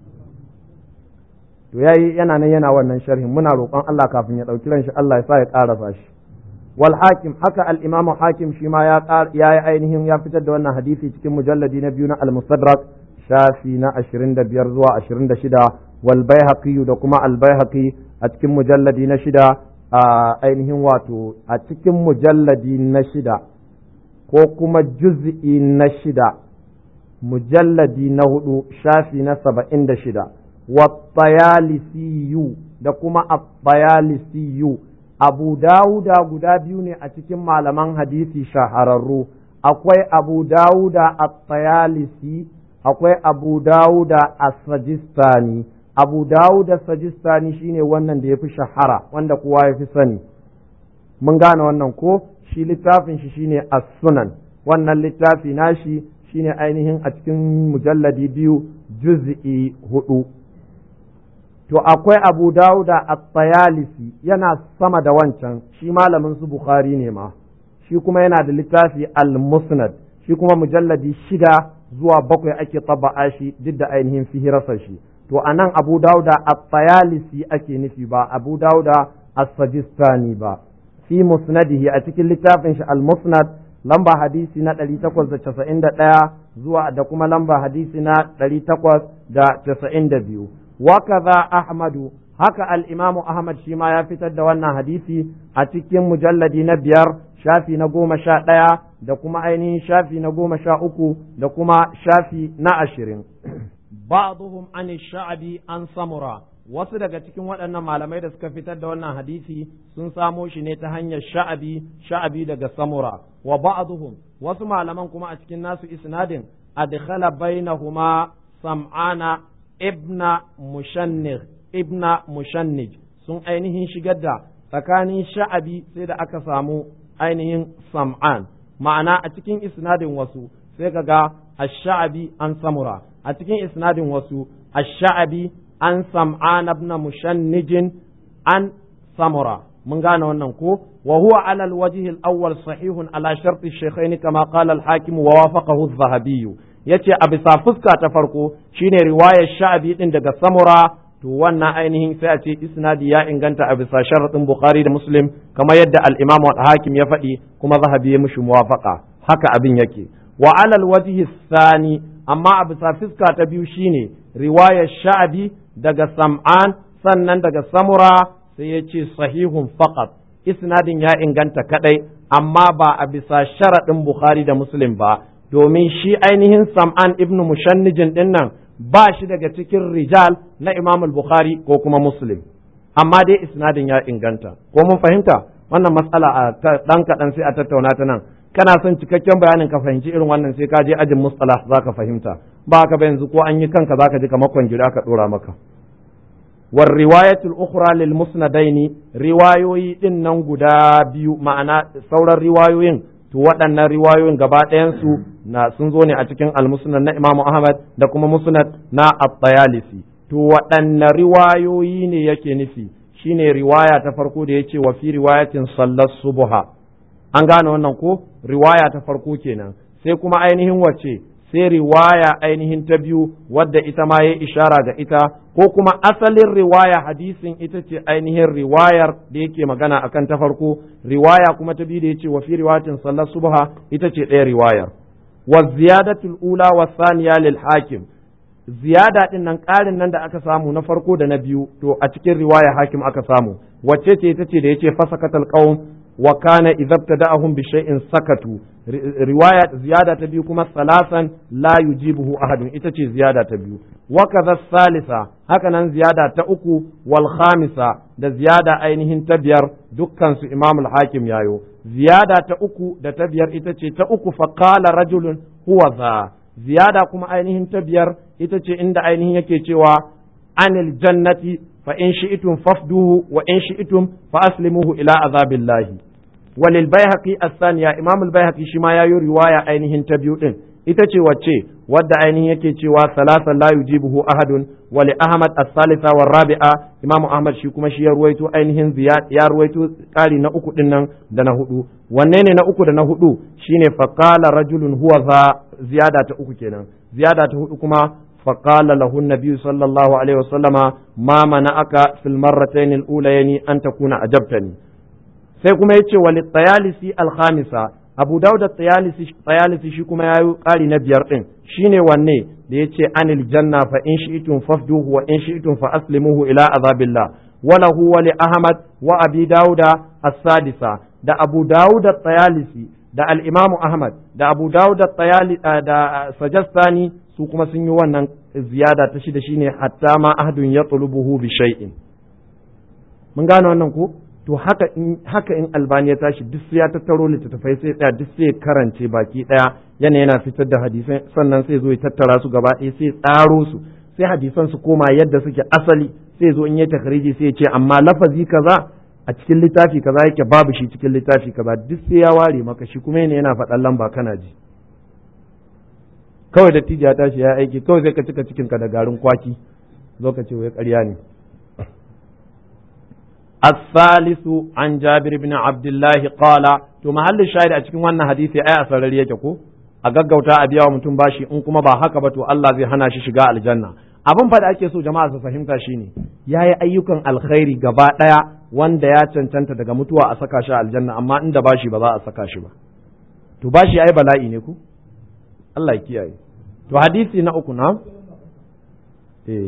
to yayi yana nan yana wannan sharhin muna roƙon Allah kafin ya ɗauki ran shi Allah ya sa ya ƙarasa shi wal hakim haka al imam hakim shi ma ya ya yi ainihin ya fitar da wannan hadisi cikin mujalladi na biyu na al mustadrak shafi na 25 zuwa 26 wal baihaqi da kuma al baihaqi a cikin mujalladi na shida a ainihin wato a cikin mujalladi na shida ko kuma juz'i na shida mujalladi na hudu shafi na saba'in da shida wattayalisiyu da kuma attayalisiyu abu dawuda guda biyu ne a cikin malaman hadisi shahararru akwai abu dawuda attayalisi akwai abu dawuda as-sajistani abu dawuda sajistani shine wannan da ya fi shahara wanda kowa ya fi sani mun gane wannan ko shi littafin shi shine as-sunan wannan littafi nashi shine ainihin a cikin mujalladi biyu juz'i hudu to akwai abu dauda at-tayalisi yana sama da wancan shi malamin su bukhari ne ma shi kuma yana da littafi al-musnad shi kuma mujalladi shida zuwa bakwai ake taba'a shi duk da ainihin fihirarsa shi to anan abu dauda at-tayalisi ake nufi ba abu dauda as-sajistani ba fi musnadihi a cikin littafin shi al-musnad lamba hadisi na 891 zuwa da kuma lamba hadisi na 892 wakaza ahmadu haka al-imamu ahmad shi ma ya fitar da wannan hadisi a cikin mujalladi na biyar shafi na goma sha ɗaya da kuma ainihin shafi na goma sha uku da kuma shafi na ashirin ba'dhum an sha'abi an samura wasu daga cikin waɗannan malamai da suka fitar da wannan hadisi sun samo shi ne ta hanyar sha'abi sha'abi daga samura wa ba'dhum wasu malaman kuma a cikin nasu isnadin adkhala bainahuma sam'ana ibna mushannir ibna mushannij sun ainihin shigar da tsakanin sha'abi sai da aka samu ainihin sam'an ma'ana a cikin isnadin wasu sai kaga ash-sha'abi an samura a cikin isnadin wasu ash-sha'abi an sam'an ibn mushannijin an samura mun gane wannan ko wa huwa ala alwajh alawwal sahihun ala shart ash-shaykhayn kama qala al-hakim wa wafaqahu adh-dhahabi yace a bisa fuska ta farko shine riwayar sha'abi din daga samura to wannan ainihin sai a ce isnadi ya inganta a bisa sharadin bukhari da muslim kamar yadda al-imam al-hakim ya faɗi kuma zahabi ya mushi muwafaqa haka abin yake wa ala alwajh thani amma a bisa fuska ta biyu shine riwayar sha'abi daga sam'an sannan daga samura sai ya ce sahihun faqat isnadin ya inganta kadai amma ba a bisa sharaɗin bukhari da muslim ba domin shi ainihin sam'an ibn mushannijin din nan ba shi daga cikin rijal na imam bukhari ko kuma muslim amma dai isnadin ya inganta ko mun fahimta wannan matsala a dan kaɗan sai a tattauna ta nan kana son cikakken bayanin ka fahimci irin wannan sai ka je ajin mustalah zaka fahimta ba ka ba yanzu ko an yi kanka zaka ji kamar kwanjira ka dora maka war riwayatul ukhra lil musnadaini riwayoyi din nan guda biyu ma'ana sauran riwayoyin to waɗannan riwayoyin gaba ɗayan su na sun zo ne a cikin al-musnad na Imam Ahmad da kuma musnad na At-Tayalisi to waɗanne riwayoyi ne yake nufi shine riwaya ta farko da yace wa fi riwayatin sallas subha an gane wannan ko riwaya ta farko kenan sai kuma ainihin wace sai riwaya ainihin ta biyu wadda ita ma ya ishara ga ita ko kuma asalin riwaya hadisin ita ce ainihin riwayar da yake magana akan ta farko riwaya kuma ta biyu da yace wa fi riwayatin sallar subha ita ce ɗaya riwayar wa ziyadatul ula wa saniya lil hakim ziyada din nan ƙarin nan da aka samu na farko da na biyu to a cikin riwaya hakim aka samu wacce ce ita ce da yace fasakatal qaum wa kana idza ibtada'ahum bi shay'in sakatu riwaya ziyada ta biyu kuma salasan la yujibuhu ahadun ita ce ziyada ta biyu wa kadha salisa haka nan ziyada ta uku wal khamisa da ziyada ainihin ta biyar dukkan su imam al-hakim yayo ziyada ta uku da ta biyar ita ce ta uku fa qala rajulun huwa za ziyada kuma ainihin ta biyar ita ce inda ainihin yake cewa anil jannati fa in shi'tum fafduhu wa in shi'tum fa aslimuhu ila azabillahi walil baihaqi as-saniya imam al-baihaqi shi ma yayi riwaya ainihin ta biyu din ita ce wacce wadda ainihin yake cewa salasan la yujibuhu ahadun wa li ahmad as-salisa wa rabi'a imamu ahmad shi kuma shi ya ruwaito ainihin ziyad ya ruwaito kari na uku din nan da na hudu wanne ne na uku da na hudu shine faqala rajulun huwa za ziyada ta uku kenan ziyada ta hudu kuma فقال له النبي صلى الله عليه وسلم ما منعك في المرتين الأوليين أن تكون أجبتني sai kuma yace wali tayalisi alkhamisa abu dauda tayalisi tayalisi shi kuma yayi ƙari na biyar din shine wanne da yace anil janna fa in shi'tum fafduhu wa in shi'tum fa aslimuhu ila azabillah wala huwa li ahmad wa abi dauda as-sadisa da abu dauda tayalisi da al-imamu ahmad da abu dauda tayali da sajastani su kuma sun yi wannan ziyada ta shida shine hatta ma ahdun ya tulubuhu bi shay'in mun gane wannan ko to haka in haka in albani ya tashi duk sai ya tattaro littattafai sai tsaya duk sai karance baki daya yana yana fitar da hadisai sannan sai zo ya tattara su gaba ɗaya sai tsaro su sai hadisan su koma yadda suke asali sai zo in ya takhriji sai ya ce amma lafazi kaza a cikin littafi kaza yake babu shi cikin littafi kaza duk sai ya ware maka shi kuma yana yana faɗan lamba kana ji kawai da ya tashi ya aiki kawai sai ka cika cikinka da garin kwaki zo ka ce wai ƙarya ne الثالث عن جابر بن عبد الله قال to mahallin shahid a cikin wannan hadisi ai a sarari yake ko a gaggauta a biya wa mutum bashi in kuma ba haka ba to Allah zai hana shi shiga aljanna abin fa da ake so jama'a su fahimta shine yayi ayyukan alkhairi gaba daya wanda ya cancanta daga mutuwa a saka shi aljanna amma inda bashi ba za a saka shi ba to bashi ai bala'i ne ku Allah ya kiyaye to hadisi na uku na eh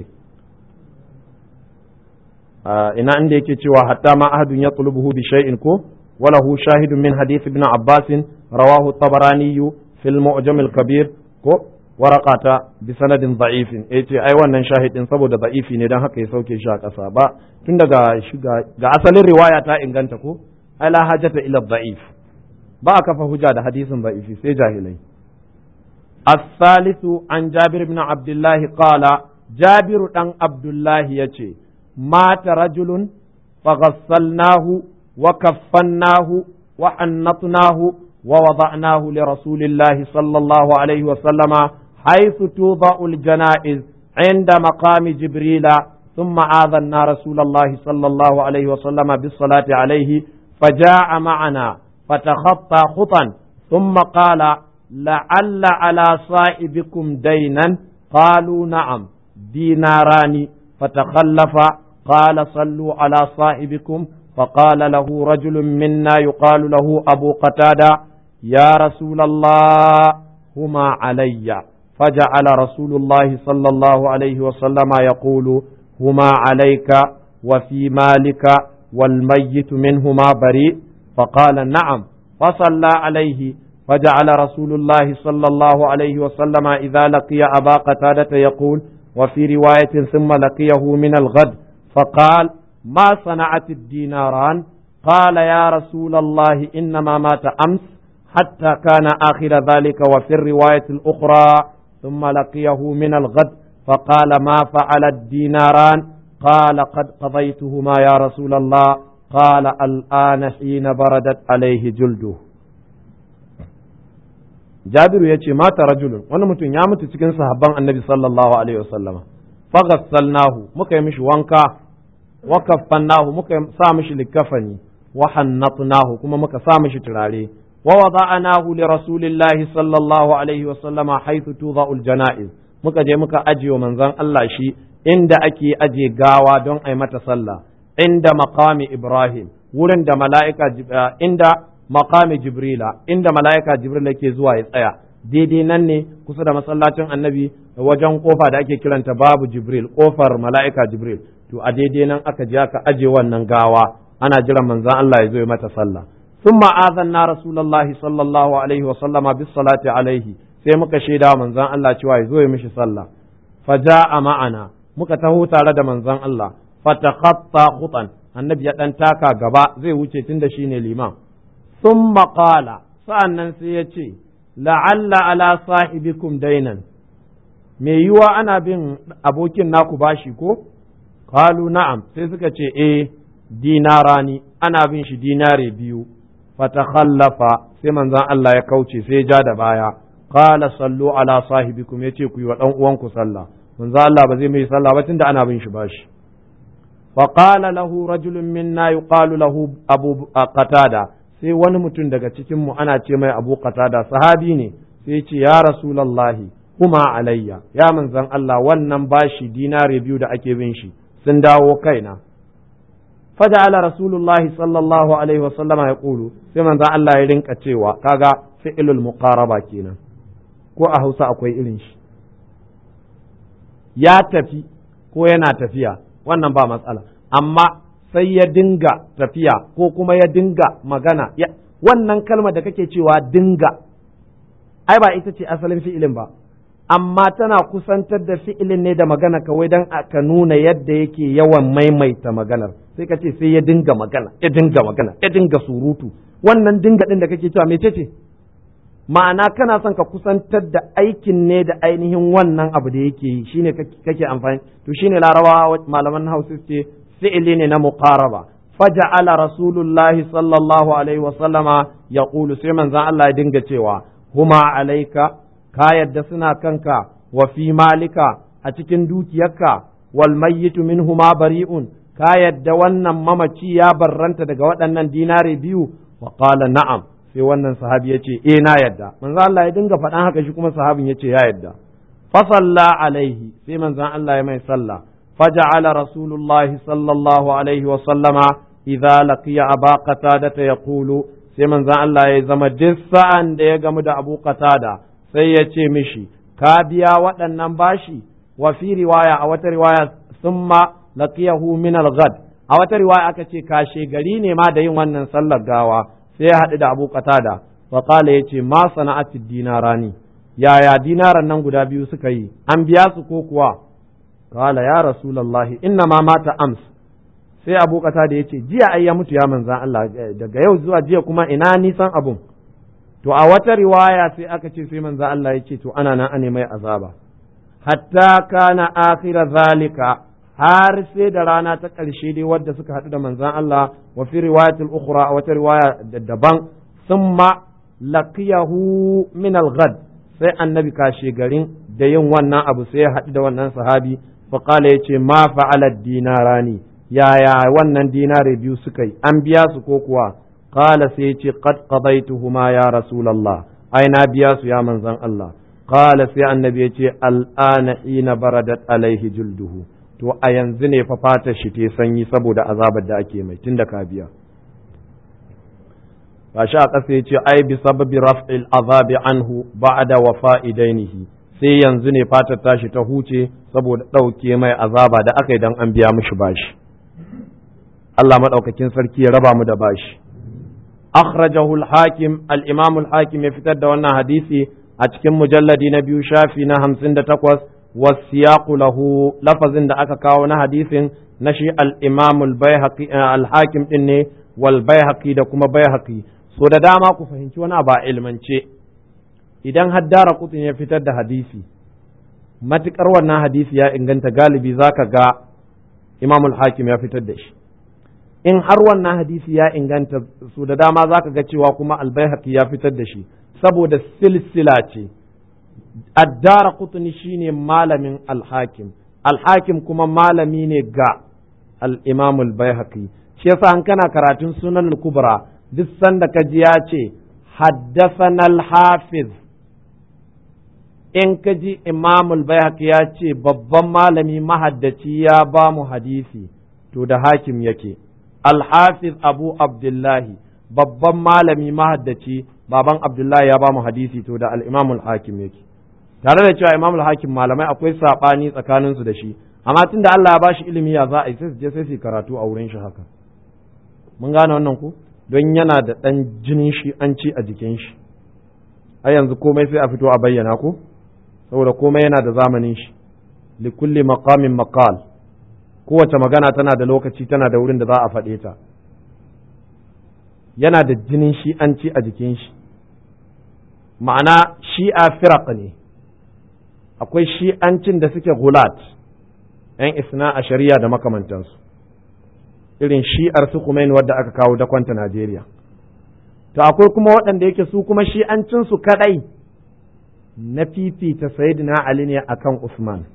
ina inda yake cewa hatta ma ahadun ya tulubuhu bi shay'in ko walahu shahidun min hadith ibn abbas rawahu tabarani fil mu'jam al kabir ko waraqata bi sanadin da'ifin yace ai wannan shahidin saboda da'ifi ne dan haka ya sauke shi a kasa ba tun daga ga asalin riwaya ta inganta ko ai la hajata ila da'if ba a kafa hujja da hadisin da'ifi sai jahilai الثالث عن جابر بن عبد الله قال جابر بن عبد الله يتي مات رجل فغسلناه وكفناه وحنطناه ووضعناه لرسول الله صلى الله عليه وسلم حيث توضع الجنائز عند مقام جبريل ثم آذنا رسول الله صلى الله عليه وسلم بالصلاة عليه فجاء معنا فتخطى خطا ثم قال لعل على صائبكم دينا قالوا نعم ديناران فتخلف قال صلوا على صاحبكم فقال له رجل منا يقال له أبو قتادة يا رسول الله هما علي فجعل رسول الله صلى الله عليه وسلم يقول هما عليك وفي مالك والميت منهما بريء فقال نعم فصلى عليه فجعل رسول الله صلى الله عليه وسلم إذا لقي أبا قتادة يقول وفي رواية ثم لقيه من الغد فقال ما صنعت الديناران قال يا رسول الله إنما مات أمس حتى كان آخر ذلك وفي الرواية الأخرى ثم لقيه من الغد فقال ما فعل الديناران قال قد قضيتهما يا رسول الله قال الآن حين بردت عليه جلده jabiru ya ce mata rajulun wani mutum ya mutu cikin sahabban annabi sallallahu alaihi wasallama faghassalnahu muka yi mishi wanka wa kaffannahu muka sa mishi likafani wa hannatnahu kuma muka sa mishi turare wa wada'anahu li rasulillahi sallallahu alaihi wasallama haythu tudha'ul janaiz muka je muka ajiye manzon Allah shi inda ake aje gawa don ai mata sallah inda maqami ibrahim wurin da mala'ika inda maqami jibrila inda mala'ika jibril yake zuwa ya tsaya daidai nan ne kusa da masallacin annabi wajen kofa da ake kiranta babu jibril kofar mala'ika jibril to a daidai nan aka je aka aje wannan gawa ana jiran manzon Allah ya zo ya mata sallah thumma azanna rasulullahi sallallahu alaihi wa sallama bis salati alaihi sai muka shaida manzon Allah cewa ya zo ya mishi sallah faja'a ma'ana muka taho tare da manzon Allah fatakhatta khutan annabi ya dan taka gaba zai wuce tunda shine liman ثم قال sa'annan sai ya ce la'alla ala sahibikum dainan me yiwa ana bin abokin naku bashi ko qalu na'am sai suka ce eh dinarani ana bin shi dinare biyu fatakhallafa sai manzon Allah ya kauce sai ja da baya qala sallu ala sahibikum yace ku yi wa dan uwanku sallah manzo Allah ba zai mai sallah ba tunda ana bin shi bashi fa qala lahu rajulun minna yuqalu lahu abu qatada sai wani mutum daga cikin mu ana ce mai abu qatada sahabi ne sai ce ya rasulullahi kuma alayya ya manzon Allah wannan bashi dinare biyu da ake bin shi sun dawo kaina faja'ala rasulullahi sallallahu alaihi wasallam ya kulu sai manzon Allah ya rinka cewa kaga fi'lul muqaraba kenan ko a Hausa akwai irin shi ya tafi ko yana tafiya wannan ba matsala amma sai ya dinga tafiya ko kuma ya dinga magana wannan kalma da kake cewa dinga ai ba ita ce asalin fi'ilin ba amma tana kusantar da fi'ilin ne da magana kawai don ka nuna yadda yake yawan maimaita maganar sai ka ce sai ya dinga magana ya dinga magana ya dinga surutu wannan dinga din da kake cewa mece ce ma'ana kana son ka kusantar da aikin ne da ainihin wannan abu da yake yi shine kake amfani to shine larabawa malaman hausa ce fi'ili ne na muqaraba faja'ala rasulullahi sallallahu alaihi wa sallama yaqulu sai manzon Allah ya dinga cewa huma alaika ka yadda suna kanka wa fi malika a cikin dukiyarka wal mayyitu minhuma bari'un ka yadda wannan mamaci ya barranta daga waɗannan dinare biyu wa qala na'am sai wannan sahabi ya ce eh na yadda manzo Allah ya dinga faɗan haka shi kuma sahabin ya ce ya yadda fa salla alaihi sai manzon Allah ya mai sallah faja'ala rasulullah sallallahu alaihi wa sallama idza laqiya aba qatada yaqulu sai manzon Allah ya zama duk sa'an da ya gamu da Abu Qatada sai ya ce mishi ka biya waɗannan bashi wa fi riwaya a wata riwaya summa laqiyahu min al-ghad a wata riwaya aka ce kashe gari ne ma da yin wannan sallar gawa sai ya haɗu da Abu Qatada wa qala yace ma sana'ati dinarani yaya dinaran nan guda biyu suka yi an biya su ko kuwa qala ya rasulullahi inna ma mata ams sai Abu Qatada yace jiya ai ya mutu ya manzan Allah daga yau zuwa jiya kuma ina nisan abun to a wata riwaya sai aka ce sai manzan Allah yace to ana nan ane mai azaba hatta kana akhira zalika har sai da rana ta ƙarshe dai wadda suka haɗu da manzan Allah wa fi riwayatul ukhra a wata riwaya daban summa laqiyahu min al-ghad sai annabi kashe garin da yin wannan abu sai ya haɗu da wannan sahabi fa qala yace ma fa'ala dinarani yaya wannan dinare biyu suka yi an biya su ko kuwa qala sai yace qad qadaytuhuma ya rasulullah ai na biya su ya manzan Allah qala sai annabi yace al'ana hina baradat alaihi julduhu to a yanzu ne fa fatar shi ta sanyi saboda azabar da ake mai tun da ka biya gashi a ƙasa yace ai bi sababi raf'il azabi anhu ba'da wafa'idainihi sai yanzu ne fatar tashi ta huce saboda ɗauke mai azaba da aka yi dan an biya mishi bashi Allah madaukakin sarki ya raba mu da bashi akhrajahu al-hakim al-imam al-hakim ya fitar da wannan hadisi a cikin mujalladi na biyu shafi na hamsin da takwas والسياق له لفظ da aka kawo na hadisin na shi al-Imam al-Baihaqi al-Hakim din ne wal Baihaqi da kuma Baihaqi so da dama ku fahimci wani ba ilmance idan haddara kutun ya fitar da hadisi matukar wannan hadisi ya inganta galibi zaka ga Imam al-Hakim ya fitar da shi in har wannan hadisi ya inganta so da dama zaka ga cewa kuma al-Baihaqi ya fitar da shi saboda silsila ce addara kutuni shine malamin alhakim alhakim kuma malami ne ga al-imam al-baihaqi shi yasa an kana karatun sunan al-kubra duk sanda ka ji ya ce haddathana al-hafiz in ka ji imam al-baihaqi ya ce babban malami mahaddaci ya ba mu hadisi to da hakim yake al-hafiz abu abdullahi babban malami mahaddaci baban abdullahi ya ba mu hadisi to da al-imam al-hakim yake tare da cewa imamul hakim malamai akwai sabani tsakanin su da shi amma tunda Allah ya bashi ilimi ya za a yi sai su je sai su karatu a wurin shi haka mun gane wannan ku don yana da dan jinin shi an ci a jikin shi a yanzu komai sai a fito a bayyana ko saboda komai yana da zamanin shi li kulli maqamin maqal kowace magana tana da lokaci tana da wurin da za a faɗe ta yana da jinin shi an ci a jikin shi ma'ana shi'a firaq ne akwai shi'ancin da suke gulat ‘yan isna a shari'a da makamantansu irin shi'ar su kuma wadda aka kawo dakwanta Najeriya to akwai kuma waɗanda yake su kuma shi'ancinsu kaɗai na fifita sayyidina Ali ne akan Usman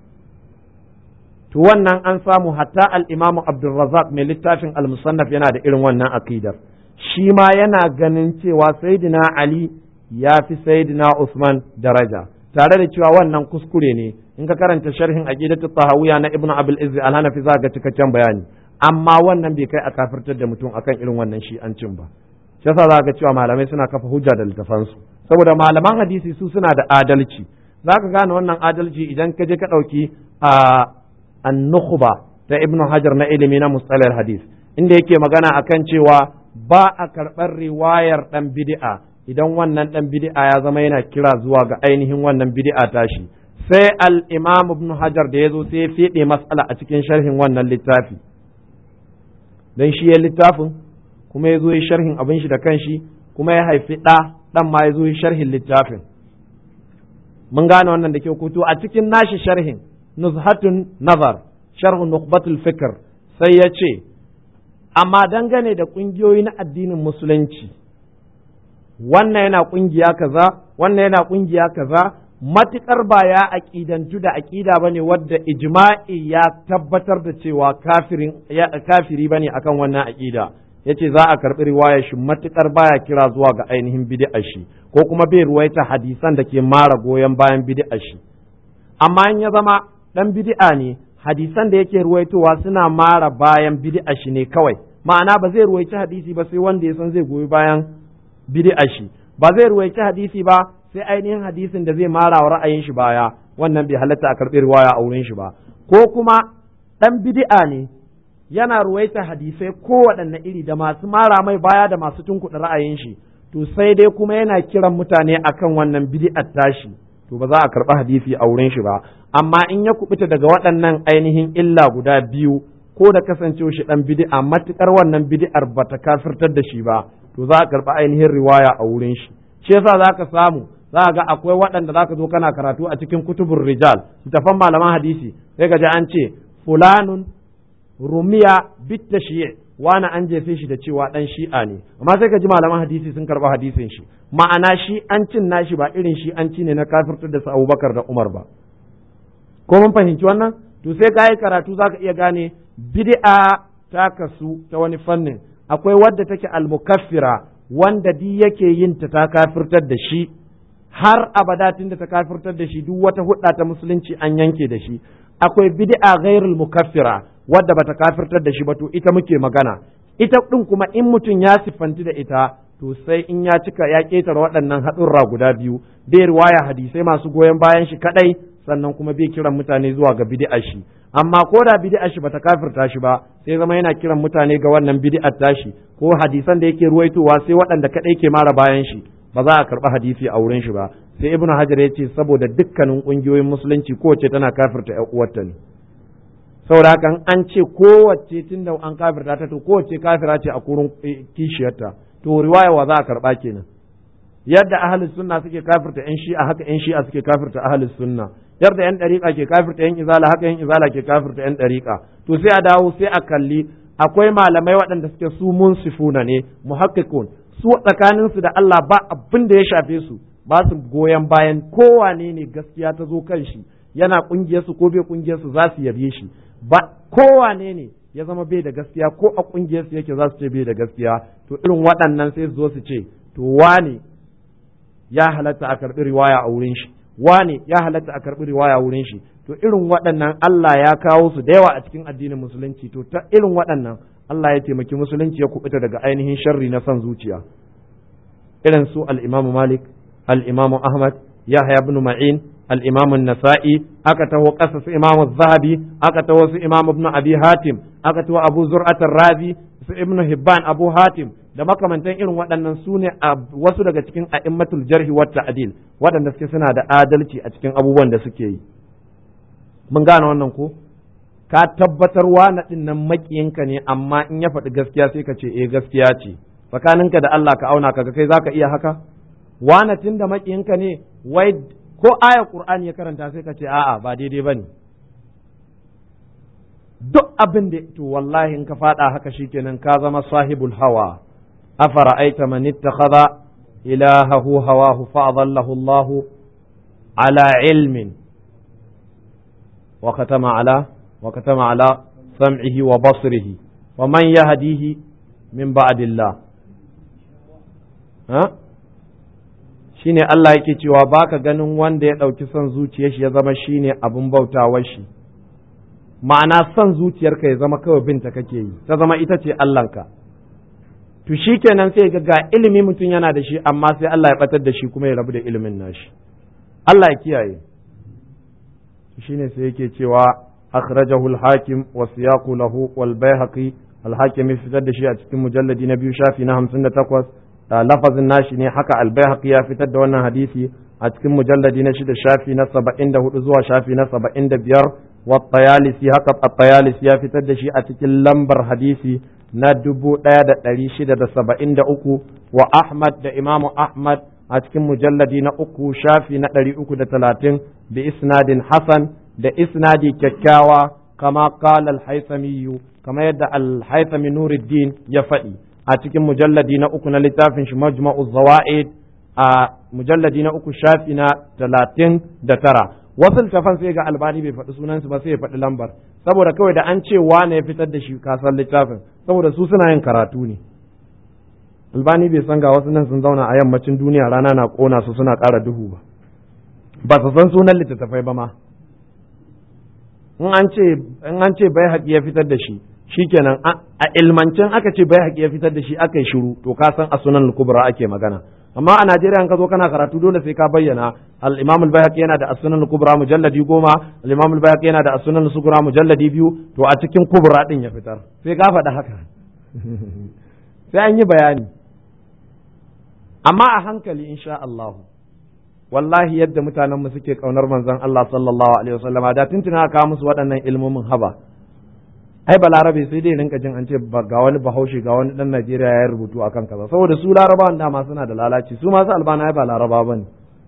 to wannan an samu hatta al-Imam Abdulrazzaq mai littafin al-Musannaf yana da irin wannan aqidar shi ma yana ganin cewa sayyidina Ali ya fi sayyidina Usman daraja tare da cewa wannan kuskure ne in ka karanta sharhin aqidatu tahawiyya na Ibn Abdul Izz al-Hanafi za ga cikakken bayani amma wannan bai kai a kafirtar da mutum akan irin wannan shi'ancin ba shi yasa za ga cewa malamai suna kafa hujja da littafansu saboda malaman hadisi su suna da adalci za ka gane wannan adalci idan ka je ka ɗauki a annukhba ta ibnu hajar na ilimi na mustalar hadis inda yake magana akan cewa ba a karɓar riwayar ɗan bid'a idan wannan ɗan bid'a ya zama yana kira zuwa ga ainihin wannan bid'a tashi sai al-imam ibnu hajar da ya zo sai ya fiɗe mas'ala a cikin sharhin wannan littafi dan shi ya littafin kuma ya zo yi sharhin abin shi da kanshi kuma ya haifi ɗa ɗan ma ya zo yi sharhin littafin mun gane wannan da kyau kuto a cikin nashi sharhin nuzhatun nazar sharhun nukhbatul fikr sai ya ce amma dangane da ƙungiyoyi na addinin musulunci wannan yana ƙungiya kaza wannan yana ƙungiya kaza matuƙar ba ya aƙidantu da aƙida ba ne wadda ijma'i ya tabbatar da cewa kafiri ba ne akan wannan aƙida ya ce za a karɓi riwayar shi matuƙar baya kira zuwa ga ainihin bid'a shi ko kuma bai ruwaita hadisan da ke mara goyon bayan bid'a shi amma in ya zama ɗan bid'a ne hadisan da yake ruwaitowa suna mara bayan bid'a shi ne kawai ma'ana ba zai ruwaici hadisi ba sai wanda ya san zai goyi bayan bid'a shi ba zai ruwaici hadisi ba sai ainihin hadisin da zai mara wa ra'ayin shi baya wannan bai halatta a karɓi riwaya a wurin shi ba ko kuma ɗan bid'a ne yana ruwaita hadisai kowaɗanne iri da masu mara mai baya da masu tunkuɗa ra'ayin shi to sai dai kuma yana kiran mutane akan wannan bid'ar tashi to ba za a karɓi hadisi a wurin shi ba amma in ya kubuta daga waɗannan ainihin illa guda biyu ko da kasancewa shi ɗan bid'a matukar wannan bid'ar ba ta kafirtar da shi ba to za a karɓi ainihin riwaya a wurin shi shi yasa za ka samu za ga akwai waɗanda za ka zo kana karatu a cikin kutubun rijal littafan malaman hadisi sai ka ji an ce fulanun rumiya bitta shiye wani an jefe shi da cewa dan shi'a ne amma sai ka ji malaman hadisi sun karba hadisin shi ma'ana shi an cin nashi ba irin shi an ci ne na kafirtar da su Abubakar da Umar ba ko mun fahimci wannan to sai ka yi karatu zaka iya gane bid'a ta kasu ta wani fannin akwai wadda take almukaffira wanda di yake yin ta ta kafirtar da shi har abada tunda ta kafirtar da shi duk wata hudda ta musulunci an yanke da shi akwai bid'a ghairul mukaffira wadda bata kafirtar da shi ba to ita muke magana ita din kuma in mutum ya siffanti da ita to sai in ya cika ya ketare waɗannan haɗurra guda biyu bai riwaya hadisai masu goyon bayan shi kadai sannan kuma bai kiran mutane zuwa ga bid'a shi amma ko da bid'a shi bata kafirta shi ba sai zama yana kiran mutane ga wannan bid'ar tashi ko hadisan da yake ruwaitowa sai waɗanda kadai ke mara bayan shi ba za a karɓi hadisi a wurin shi ba sai ibnu hajar ya ce saboda dukkanin ƙungiyoyin musulunci kowace tana kafirta ƴan uwarta ne saboda haka an ce kowace tunda an kafirta ta to kowace kafira ce a kurin kishiyarta to riwaya wa za a karɓa kenan yadda ahlus sunna suke kafirta ƴan shi'a haka ƴan shi'a suke kafirta ahlus sunna yadda ƴan ɗariƙa ke kafirta ƴan izala haka ƴan izala ke kafirta ƴan ɗariƙa to sai a dawo sai a kalli akwai malamai waɗanda suke su munsifuna ne muhaqqiqun su tsakaninsu da Allah ba abin da ya shafe su ba su goyon bayan kowane ne gaskiya ta zo kan shi yana kungiyarsu ko bai kungiyarsu za su yabe shi ba kowane ne ya zama bai da gaskiya ko a kungiyarsu yake za su ce bai da gaskiya to irin waɗannan sai su zo su ce to wane ya halatta a karɓi riwaya a wurin shi wane ya halatta a karɓi riwaya a wurin shi to irin waɗannan Allah ya kawo su da yawa a cikin addinin musulunci to ta irin waɗannan Allah ya taimaki musulunci ya kubuta daga ainihin sharri na son zuciya irin su al-Imam Malik al-Imam Ahmad Yahya ibn Ma'in al-Imam an-Nasa'i aka taho ƙasa su Imam Zahabi aka taho su Imam Ibn Abi Hatim aka taho Abu Zur'at razi su Ibn Hibban Abu Hatim da makamantan irin waɗannan su ne wasu daga cikin a'immatul jarhi wa ta'dil waɗanda suke suna da adalci a cikin abubuwan da suke yi mun gane wannan ko ka tabbatar na ɗin nan makiyinka ne amma in ya faɗi gaskiya sai ka ce eh gaskiya ce tsakaninka da Allah ka auna kaga kai zaka iya haka wana tun da makiyinka ne wai ko aya Qur'ani ya karanta sai ka ce a'a ba daidai bane duk abin da to wallahi in ka faɗa haka shikenan ka zama sahibul hawa afara'aita man ittakhadha ilahahu hawahu fa adallahu Allahu ala ilmin wa katama ala wa katama ala sam'ihi wa basrihi wa man yahdihi min ba'dillah ha shine Allah yake cewa baka ganin wanda ya ɗauki son zuciyar shi ya zama shine abin bautawar shi ma'ana son zuciyarka ya zama kawai binta kake yi ta zama ita ce Allahnka to shikenan sai ga ga ilimi mutum yana da shi amma sai Allah ya batar da shi kuma ya rabu da ilimin nashi Allah ya kiyaye shine sai yake cewa akhrajahu al-hakim wa siyaqu lahu wal bayhaqi al-hakim fitar da shi a cikin mujalladi na biyu shafi na 58 lafazin nashi ne haka albayhaqi ya fitar da wannan hadisi a cikin mujalladi na shida shafi na saba'in da hudu zuwa shafi na saba'in da biyar wa tayalisi haka at-tayalisi ya fitar da shi a cikin lambar hadisi na dubu ɗaya da ɗari shida da saba'in da uku wa ahmad da imamu ahmad a cikin mujalladi na uku shafi na ɗari uku da talatin bi isnadin hasan da isnadi kyakkyawa kama qala al-haythami kama yadda al-haythami nuruddin ya faɗi a cikin mujalladi na uku na littafin shi majma'u zawa'id a mujalladi na uku shafi na talatin da tara wasu littafan sai ga albani bai faɗi sunansu ba sai ya faɗi lambar saboda kawai da an ce wane ya fitar da shi kasan littafin saboda su suna yin karatu ne albani bai san ga wasu nan sun zauna a yammacin duniya rana na ƙona su suna ƙara duhu ba ba su san sunan littattafai ba ma in an ce bai haƙi ya fitar da shi shikenan a ilmancin aka ce bai haƙi ya fitar da shi aka yi shiru to ka san a sunan kubra ake magana amma a Najeriya in ka zo kana karatu dole sai ka bayyana al-Imam al-Baihaqi yana da as-Sunan al-Kubra mujalladi goma al-Imam al-Baihaqi yana da as-Sunan al-Sughra mujalladi biyu to a cikin kubra din ya fitar sai ka faɗa haka sai an yi bayani amma a hankali insha Allah wallahi yadda mutanen mu suke kaunar manzon Allah sallallahu alaihi wasallam da tuntuna ka musu waɗannan ilmomin haba ai balarabe sai dai rinka jin an ce ga wani bahaushe ga wani dan Najeriya ya rubutu akan kaza saboda su larabawan dama suna da lalaci su masu albana ai ba laraba bane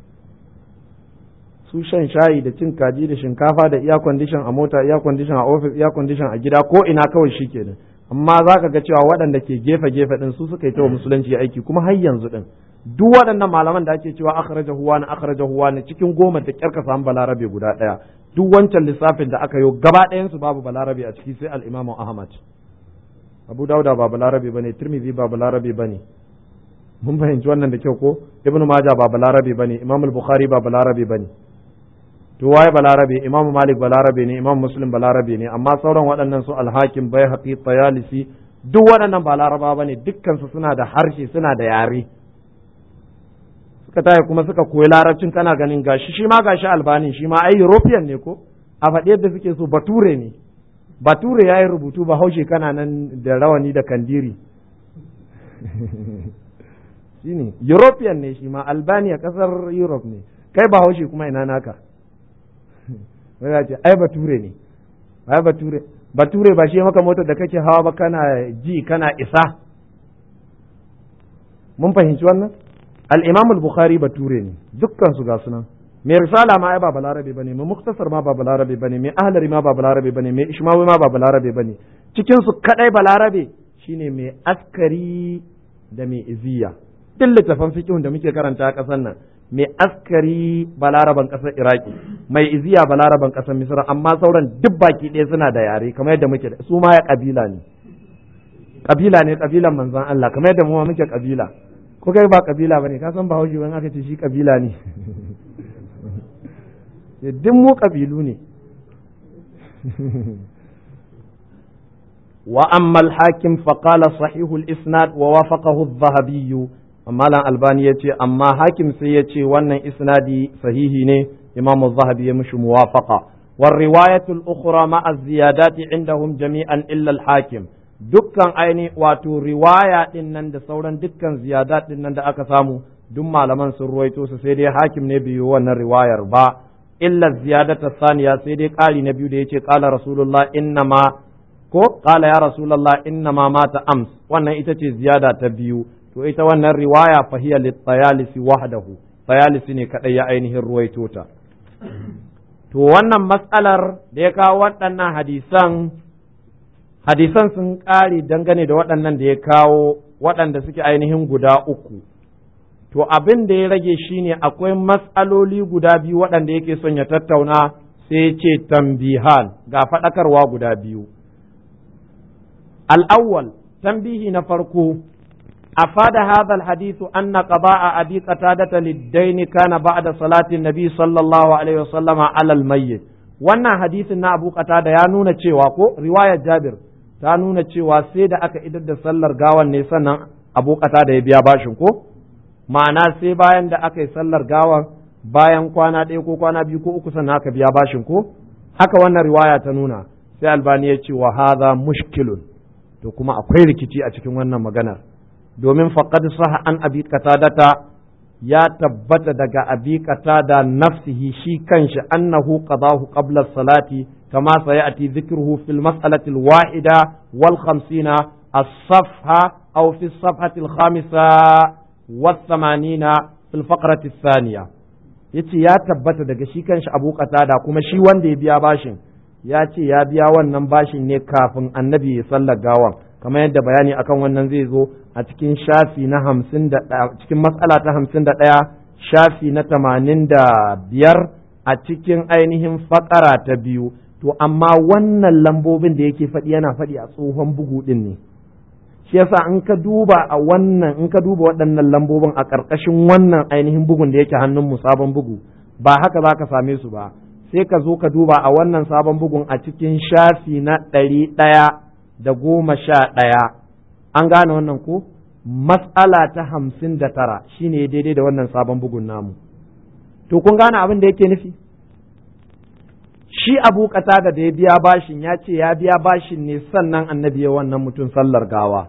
su shan shayi da cin kaji da shinkafa da iya condition a mota iya condition a office iya condition a gida ko ina kawai shikenan amma zaka ga cewa waɗanda ke gefe gefe din su suka yi ta musulunci aiki kuma har yanzu din duk waɗannan malaman da ake cewa akhraja huwa na akhraja huwa na cikin goma da kyarka samu balarabe guda ɗaya duk wancan lissafin da aka yi gaba ɗayansu babu balarabe a ciki sai al'imamu ahmad abu dauda ba balarabe bane tirmidhi ba balarabe bane mun fahimci wannan da kyau ko ibnu majah ba balarabe bane imam al-bukhari ba balarabe bane to waye balarabe imam malik balarabe ne imam muslim balarabe ne amma sauran waɗannan su al-hakim baihaqi tayalisi duk waɗannan ba laraba bane dukkan su suna da harshe suna da yare suka taya kuma suka koyi larabcin kana ganin gashi shi ma gashi albani shi ma ai european ne ko a faɗi yadda suke so bature ne bature ya yi rubutu ba haushe kana nan da rawani da kandiri shi ne european ne shi ma albania ƙasar europe ne kai ba haushe kuma ina naka wai ya ce ai bature ne ai bature bature ba shi maka motar da kake hawa ba kana ji kana isa mun fahimci wannan al-imam al-bukhari bature ne dukkan su ga sunan mai risala ma ai ba balarabe bane mai muktasar ma ba balarabe bane mai ahlari ma ba balarabe bane mai ishmawi ma ba balarabe bane cikin su kadai balarabe shine mai askari da mai iziya duk littafan fiqhun da muke karanta a kasar nan mai askari balaraban kasar iraki mai iziya balaraban kasar misra amma sauran duk baki ɗaya suna da yare kamar yadda muke su ma ya kabila ne kabila ne kabilan manzon Allah kamar yadda mu ma muke kabila ko kai ba kabila bane ka san bahaushe wani aka ce shi kabila ne duk mu kabilu ne wa amma al-hakim fa qala sahihu al-isnad wa wafaqahu adh-dhahabi amma lan albani yace amma hakim sai yace wannan isnadi sahihi ne imam adh-dhahabi ya mishi muwafaqa war riwayatu al-ukhra ma az-ziyadati indahum jami'an illa al-hakim dukkan aini wato riwaya din nan da sauran dukkan ziyadat din nan da aka samu duk malaman sun ruwaito su sai dai hakim ne biyo wannan riwayar ba illa ziyadata saniya sai dai ƙari na biyu da yace qala rasulullah innama ko qala ya rasulullah innama mata ams wannan ita ce ziyada ta biyu to ita wannan riwaya fa hiya lit-tayalisi wahdahu tayalisi ne kadai ya ainihin ruwaito ta to wannan matsalar da ya kawo waɗannan hadisan hadisan sun ƙare dangane da waɗannan da ya kawo waɗanda suke ainihin guda uku to abin da ya rage shine akwai matsaloli guda biyu waɗanda yake son ya tattauna sai ce tambihan ga faɗakarwa guda biyu al'awwal tambihi na farko أفاد هذا الحديث أن قضاء أبي قتادة للدين كان بعد صلاة النبي صلى الله عليه وسلم على الميت wannan hadisin na Abu Qatada ya nuna cewa ko riwayar Jabir ta nuna cewa sai da aka idar da sallar gawan ne sannan Abu Qatada ya biya bashin ko ma'ana sai bayan da aka yi sallar gawan bayan kwana ɗaya ko kwana biyu ko uku sannan aka biya bashin ko haka wannan riwaya ta nuna sai Albani ya ce wa hadha mushkilun to kuma akwai rikici a cikin wannan maganar domin faqad saha an abi qatadata ya tabbata daga abi qatada nafsihi shi kanshi annahu qadahu qabla salati kama sayati dhikruhu fil mas'alati al-wahida wal khamsina as-safha aw fi as-safhati al-khamisa wa thamanina fil faqrati ath-thaniya yace ya tabbata daga shi kanshi abu qatada kuma shi wanda ya biya bashin ya ce ya biya wannan bashin ne kafin annabi ya sallar gawan kamar yadda bayani akan wannan zai zo a cikin shafi na hamsin da cikin matsala ta hamsin da ɗaya shafi na tamanin da biyar a cikin ainihin fakara ta biyu to amma wannan lambobin da yake faɗi yana faɗi a tsohon bugu ɗin ne shi yasa in ka duba a wannan in ka duba waɗannan lambobin a ƙarƙashin wannan ainihin bugun da yake hannun mu sabon bugu ba haka za ka same su ba sai ka zo ka duba a wannan sabon bugun a cikin shafi na ɗari ɗaya da goma sha ɗaya an gane wannan ko matsala ta hamsin da tara shine daidai da wannan sabon bugun namu to kun gane abin da yake nufi shi abu da da ya biya bashin ya ce ya biya bashin ne sannan annabi ya wannan mutum sallar gawa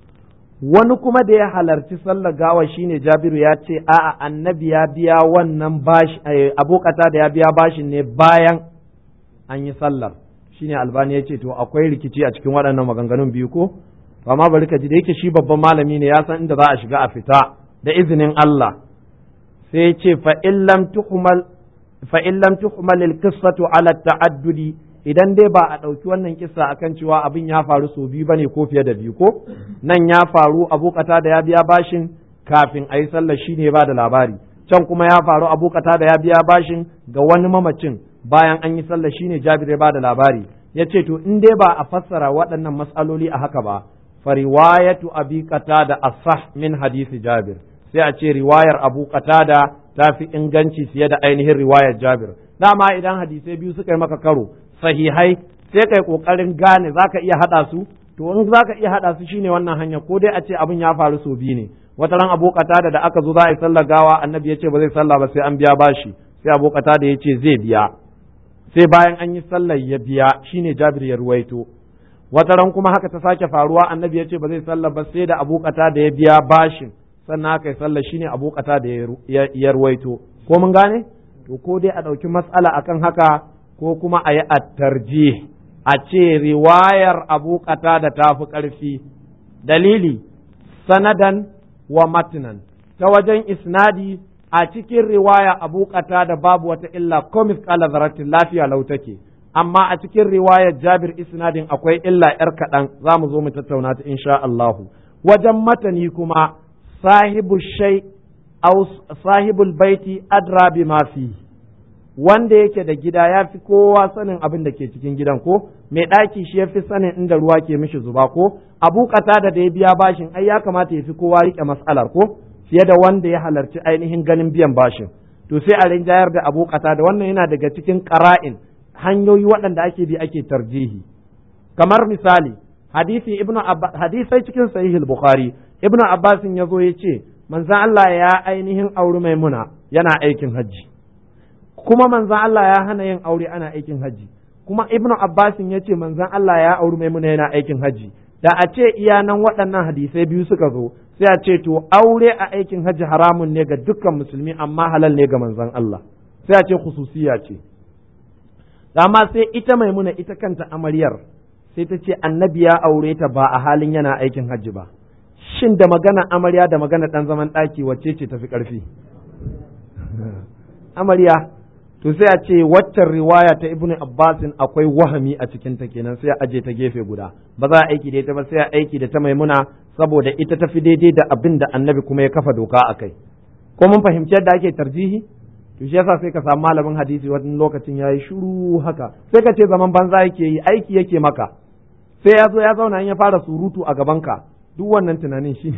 wani kuma da ya halarci sallar gawa shine jabiru ya ce a'a annabi ya biya wannan bashi abu da ya biya bashin ne bayan an yi sallar shine albani ya ce to akwai rikici a cikin waɗannan maganganun biyu ko amma bari ka ji da yake shi babban malami ne ya san inda za a shiga a fita da izinin Allah sai ya ce fa in lam tuhmal fa in lam tuhmal al qissatu ala ta'addudi idan dai ba a ɗauki wannan kissa akan cewa abin ya faru sau biyu bane ko fiye da biyu ko nan ya faru abokata da ya biya bashin kafin a yi sallar shi ne ba da labari can kuma ya faru abokata da ya biya bashin ga wani mamacin bayan an yi sallah shine Jabir ya bada labari ya ce to in dai ba a fassara waɗannan matsaloli a haka ba fa riwayatu abi qatada asah min hadisi Jabir sai a ce riwayar Abu Qatada ta fi inganci fiye da ainihin riwayar Jabir dama idan hadisai biyu suka yi maka karo sahihai sai kai kokarin gane zaka iya hada su to in zaka iya hada su shine wannan hanya ko dai a ce abin ya faru sau biyu ne wata ran Abu Qatada da aka zo za a yi sallar gawa annabi ya ce ba zai sallah ba sai an biya bashi sai Abu Qatada ya ce zai biya sai bayan an yi sallar ya biya shine Jabir ya ruwaito wata ran kuma haka ta sake faruwa annabi ya ce ba zai sallar ba sai da Abu da ya biya bashin sannan haka ya sallar shine Abu da ya ruwaito ko mun gane to ko dai a ɗauki matsala akan haka ko kuma a yi attarji a ce riwayar Abu da ta fi ƙarfi dalili sanadan wa matnan ta wajen isnadi a cikin riwaya abu da babu wata illa ko misqala zarratin lafiya lau take amma a cikin riwayar Jabir isnadin akwai illa yar kaɗan za mu zo mu tattauna ta insha Allahu wajen matani kuma sahibu shay aw sahibul baiti adra bima fi wanda yake da gida ya fi kowa sanin abin da ke cikin gidan ko mai ɗaki shi ya fi sanin inda ruwa ke mishi zuba ko abu da da ya biya bashin ai ya kamata ya fi kowa riƙe mas'alar ko fiye da wanda ya halarci ainihin ganin biyan bashin to sai a rinjayar da abu da wannan yana daga cikin ƙara'in hanyoyi waɗanda ake bi ake tarjihi kamar misali hadisi ibnu abbas hadisai cikin sahihul bukhari ibnu abbas ya zo ya ce manzon Allah ya ainihin auri maimuna yana aikin hajji kuma manzon Allah ya hana yin aure ana aikin hajji kuma ibnu abbas ya ce manzon Allah ya auri maimuna yana aikin hajji da a ce iya nan waɗannan hadisai biyu suka zo sai a ce to aure a aikin hajji haramun ne ga dukkan musulmi amma halal ne ga manzon Allah sai a ce khususiya ce amma sai ita maimuna ita kanta amaryar sai ta ce annabi ya aure ta ba a halin yana aikin hajji ba shin da magana amarya da magana dan zaman ɗaki wacce ce tafi ƙarfi amarya to sai a ce waccan riwaya ta ibnu abbasin akwai wahami a cikin ta kenan sai a aje ta gefe guda ba za a aiki da ita ba sai a aiki da ta maimuna saboda ita tafi daidai da abin da annabi kuma ya kafa doka a kai ko mun fahimci yadda ake tarjihi to shi yasa sai ka samu malamin hadisi wani lokacin yayi shiru haka sai ka ce zaman banza yake yi aiki yake maka sai ya zo ya zauna in ya fara surutu a gaban ka duk wannan tunanin shi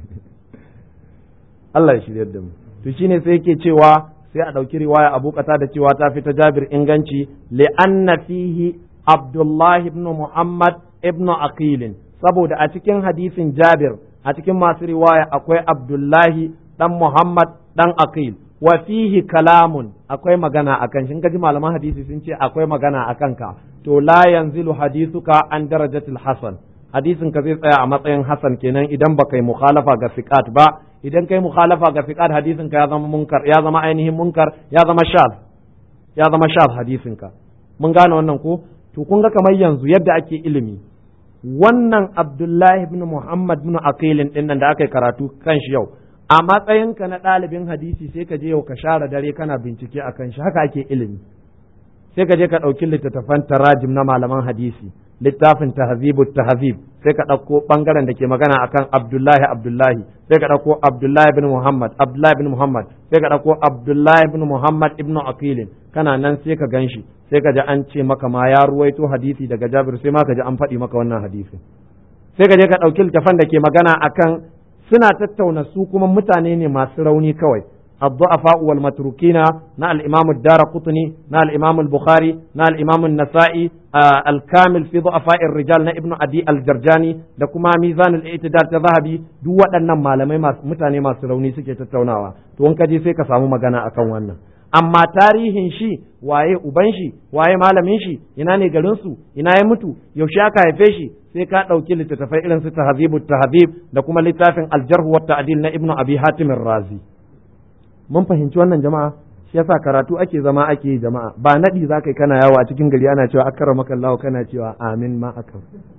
Allah ya shirya da mu to shine sai yake cewa sai a ɗauki riwaya abu kata da cewa ta fi ta jabir inganci li'anna fihi abdullahi ibn muhammad ibn aqilin saboda a cikin hadisin jabir a cikin masu riwaya akwai abdullahi dan muhammad dan aqil wa fihi kalamun akwai magana akan shi kaji malaman hadisi sun ce akwai magana akan ka to la yanzilu hadisuka an darajatil hasan hadisin ka zai tsaya a matsayin hasan kenan idan ba kai mukhalafa ga siqat ba idan kai mukhalafa ga siqat hadisin ka ya zama munkar ya zama ainihin munkar ya zama shaz ya zama shaz hadisin ka mun gane wannan ko to kun ga kamar yanzu yadda ake ilimi wannan Abdullahi ibn Muhammad ibn Aqilin din nan da aka yi karatu kan shi yau a matsayinka na ɗalibin hadisi sai ka je yau ka share dare kana bincike akan shi haka ake ilimi sai ka je ka ɗauki littattafan tarajim na malaman hadisi littafin tahzibu tahzib sai ka ɗauko ɓangaren da ke magana akan Abdullahi Abdullahi sai ka ɗauko Abdullahi bin Muhammad Abdullahi bin Muhammad sai ka ɗauko Abdullahi bin Muhammad ibn Aqilin kana nan sai ka ganshi sai ka ji an ce maka ma ya ruwaito hadisi daga Jabir sai ma ka ji an faɗi maka wannan hadisi sai ka je ka ɗauki littafan da ke magana akan suna tattauna su kuma mutane ne masu rauni kawai الضعفاء والمتروكين نا الإمام الدار قطني نا الإمام البخاري نا الإمام النسائي آه الكامل في ضعفاء الرجال نا ابن أبي الجرجاني da kuma ميزان الاعتدال zahabi duk waɗannan malamai mutane masu rauni suke tattaunawa to in ka je sai ka samu magana akan wannan amma tarihin shi waye uban shi waye malamin shi ina ne garin su ina ya mutu yaushe aka haife shi sai ka ɗauki littattafai irin su tahzibu tahzib da kuma littafin aljarh wa ta'dil na ibnu abi hatim razi mun fahimci wannan jama'a shi yasa karatu ake zama ake yi jama'a ba nadi za kai kana yawo a cikin gari ana cewa akara maka Allah kana cewa amin ma akar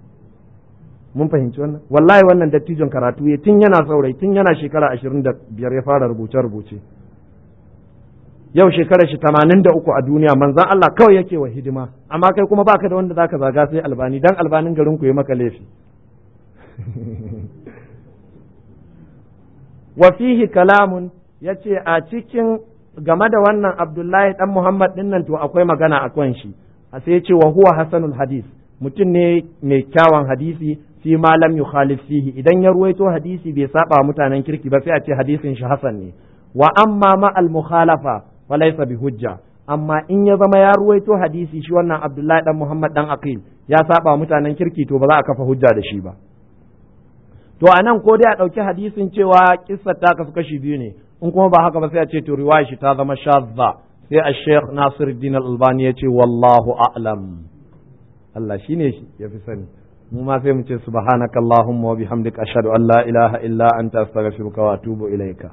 mun fahimci wannan wallahi wannan dattijon karatu ya tun yana saurayi tun yana shekara ashirin da biyar ya fara rubuce rubuce yau shekarar shi tamanin da uku a duniya manzan Allah kawai yake wa hidima amma kai kuma baka da wanda zaka zaga sai albani dan albanin garin ku ya maka laifi wa fihi kalamun ya ce a cikin game da wannan abdullahi dan muhammad din nan to akwai magana a kan shi a sai ya ce wa huwa hasanul hadis mutum ne mai kyawun hadisi fi ma lam yukhalif fihi idan ya ruwaito hadisi bai saba mutanen kirki ba sai a ce hadisin shi hasan ne wa amma ma al mukhalafa fa laysa bi hujja amma in ya zama ya ruwaito hadisi shi wannan abdullahi dan muhammad dan aqil ya saba mutanen kirki to ba za a kafa hujja da shi ba to a nan ko dai a ɗauki hadisin cewa kissar ta kasu kashi biyu ne in kuma ba haka ba sai a ce to riwaya shi ta zama shazza sai a sheikh nasiruddin al-albani ya ce wallahu a'lam Allah shine shi ya fi sani mu ma sai mu ce subhanakallahumma wa bihamdika ashhadu an la ilaha illa anta astaghfiruka wa atubu ilaika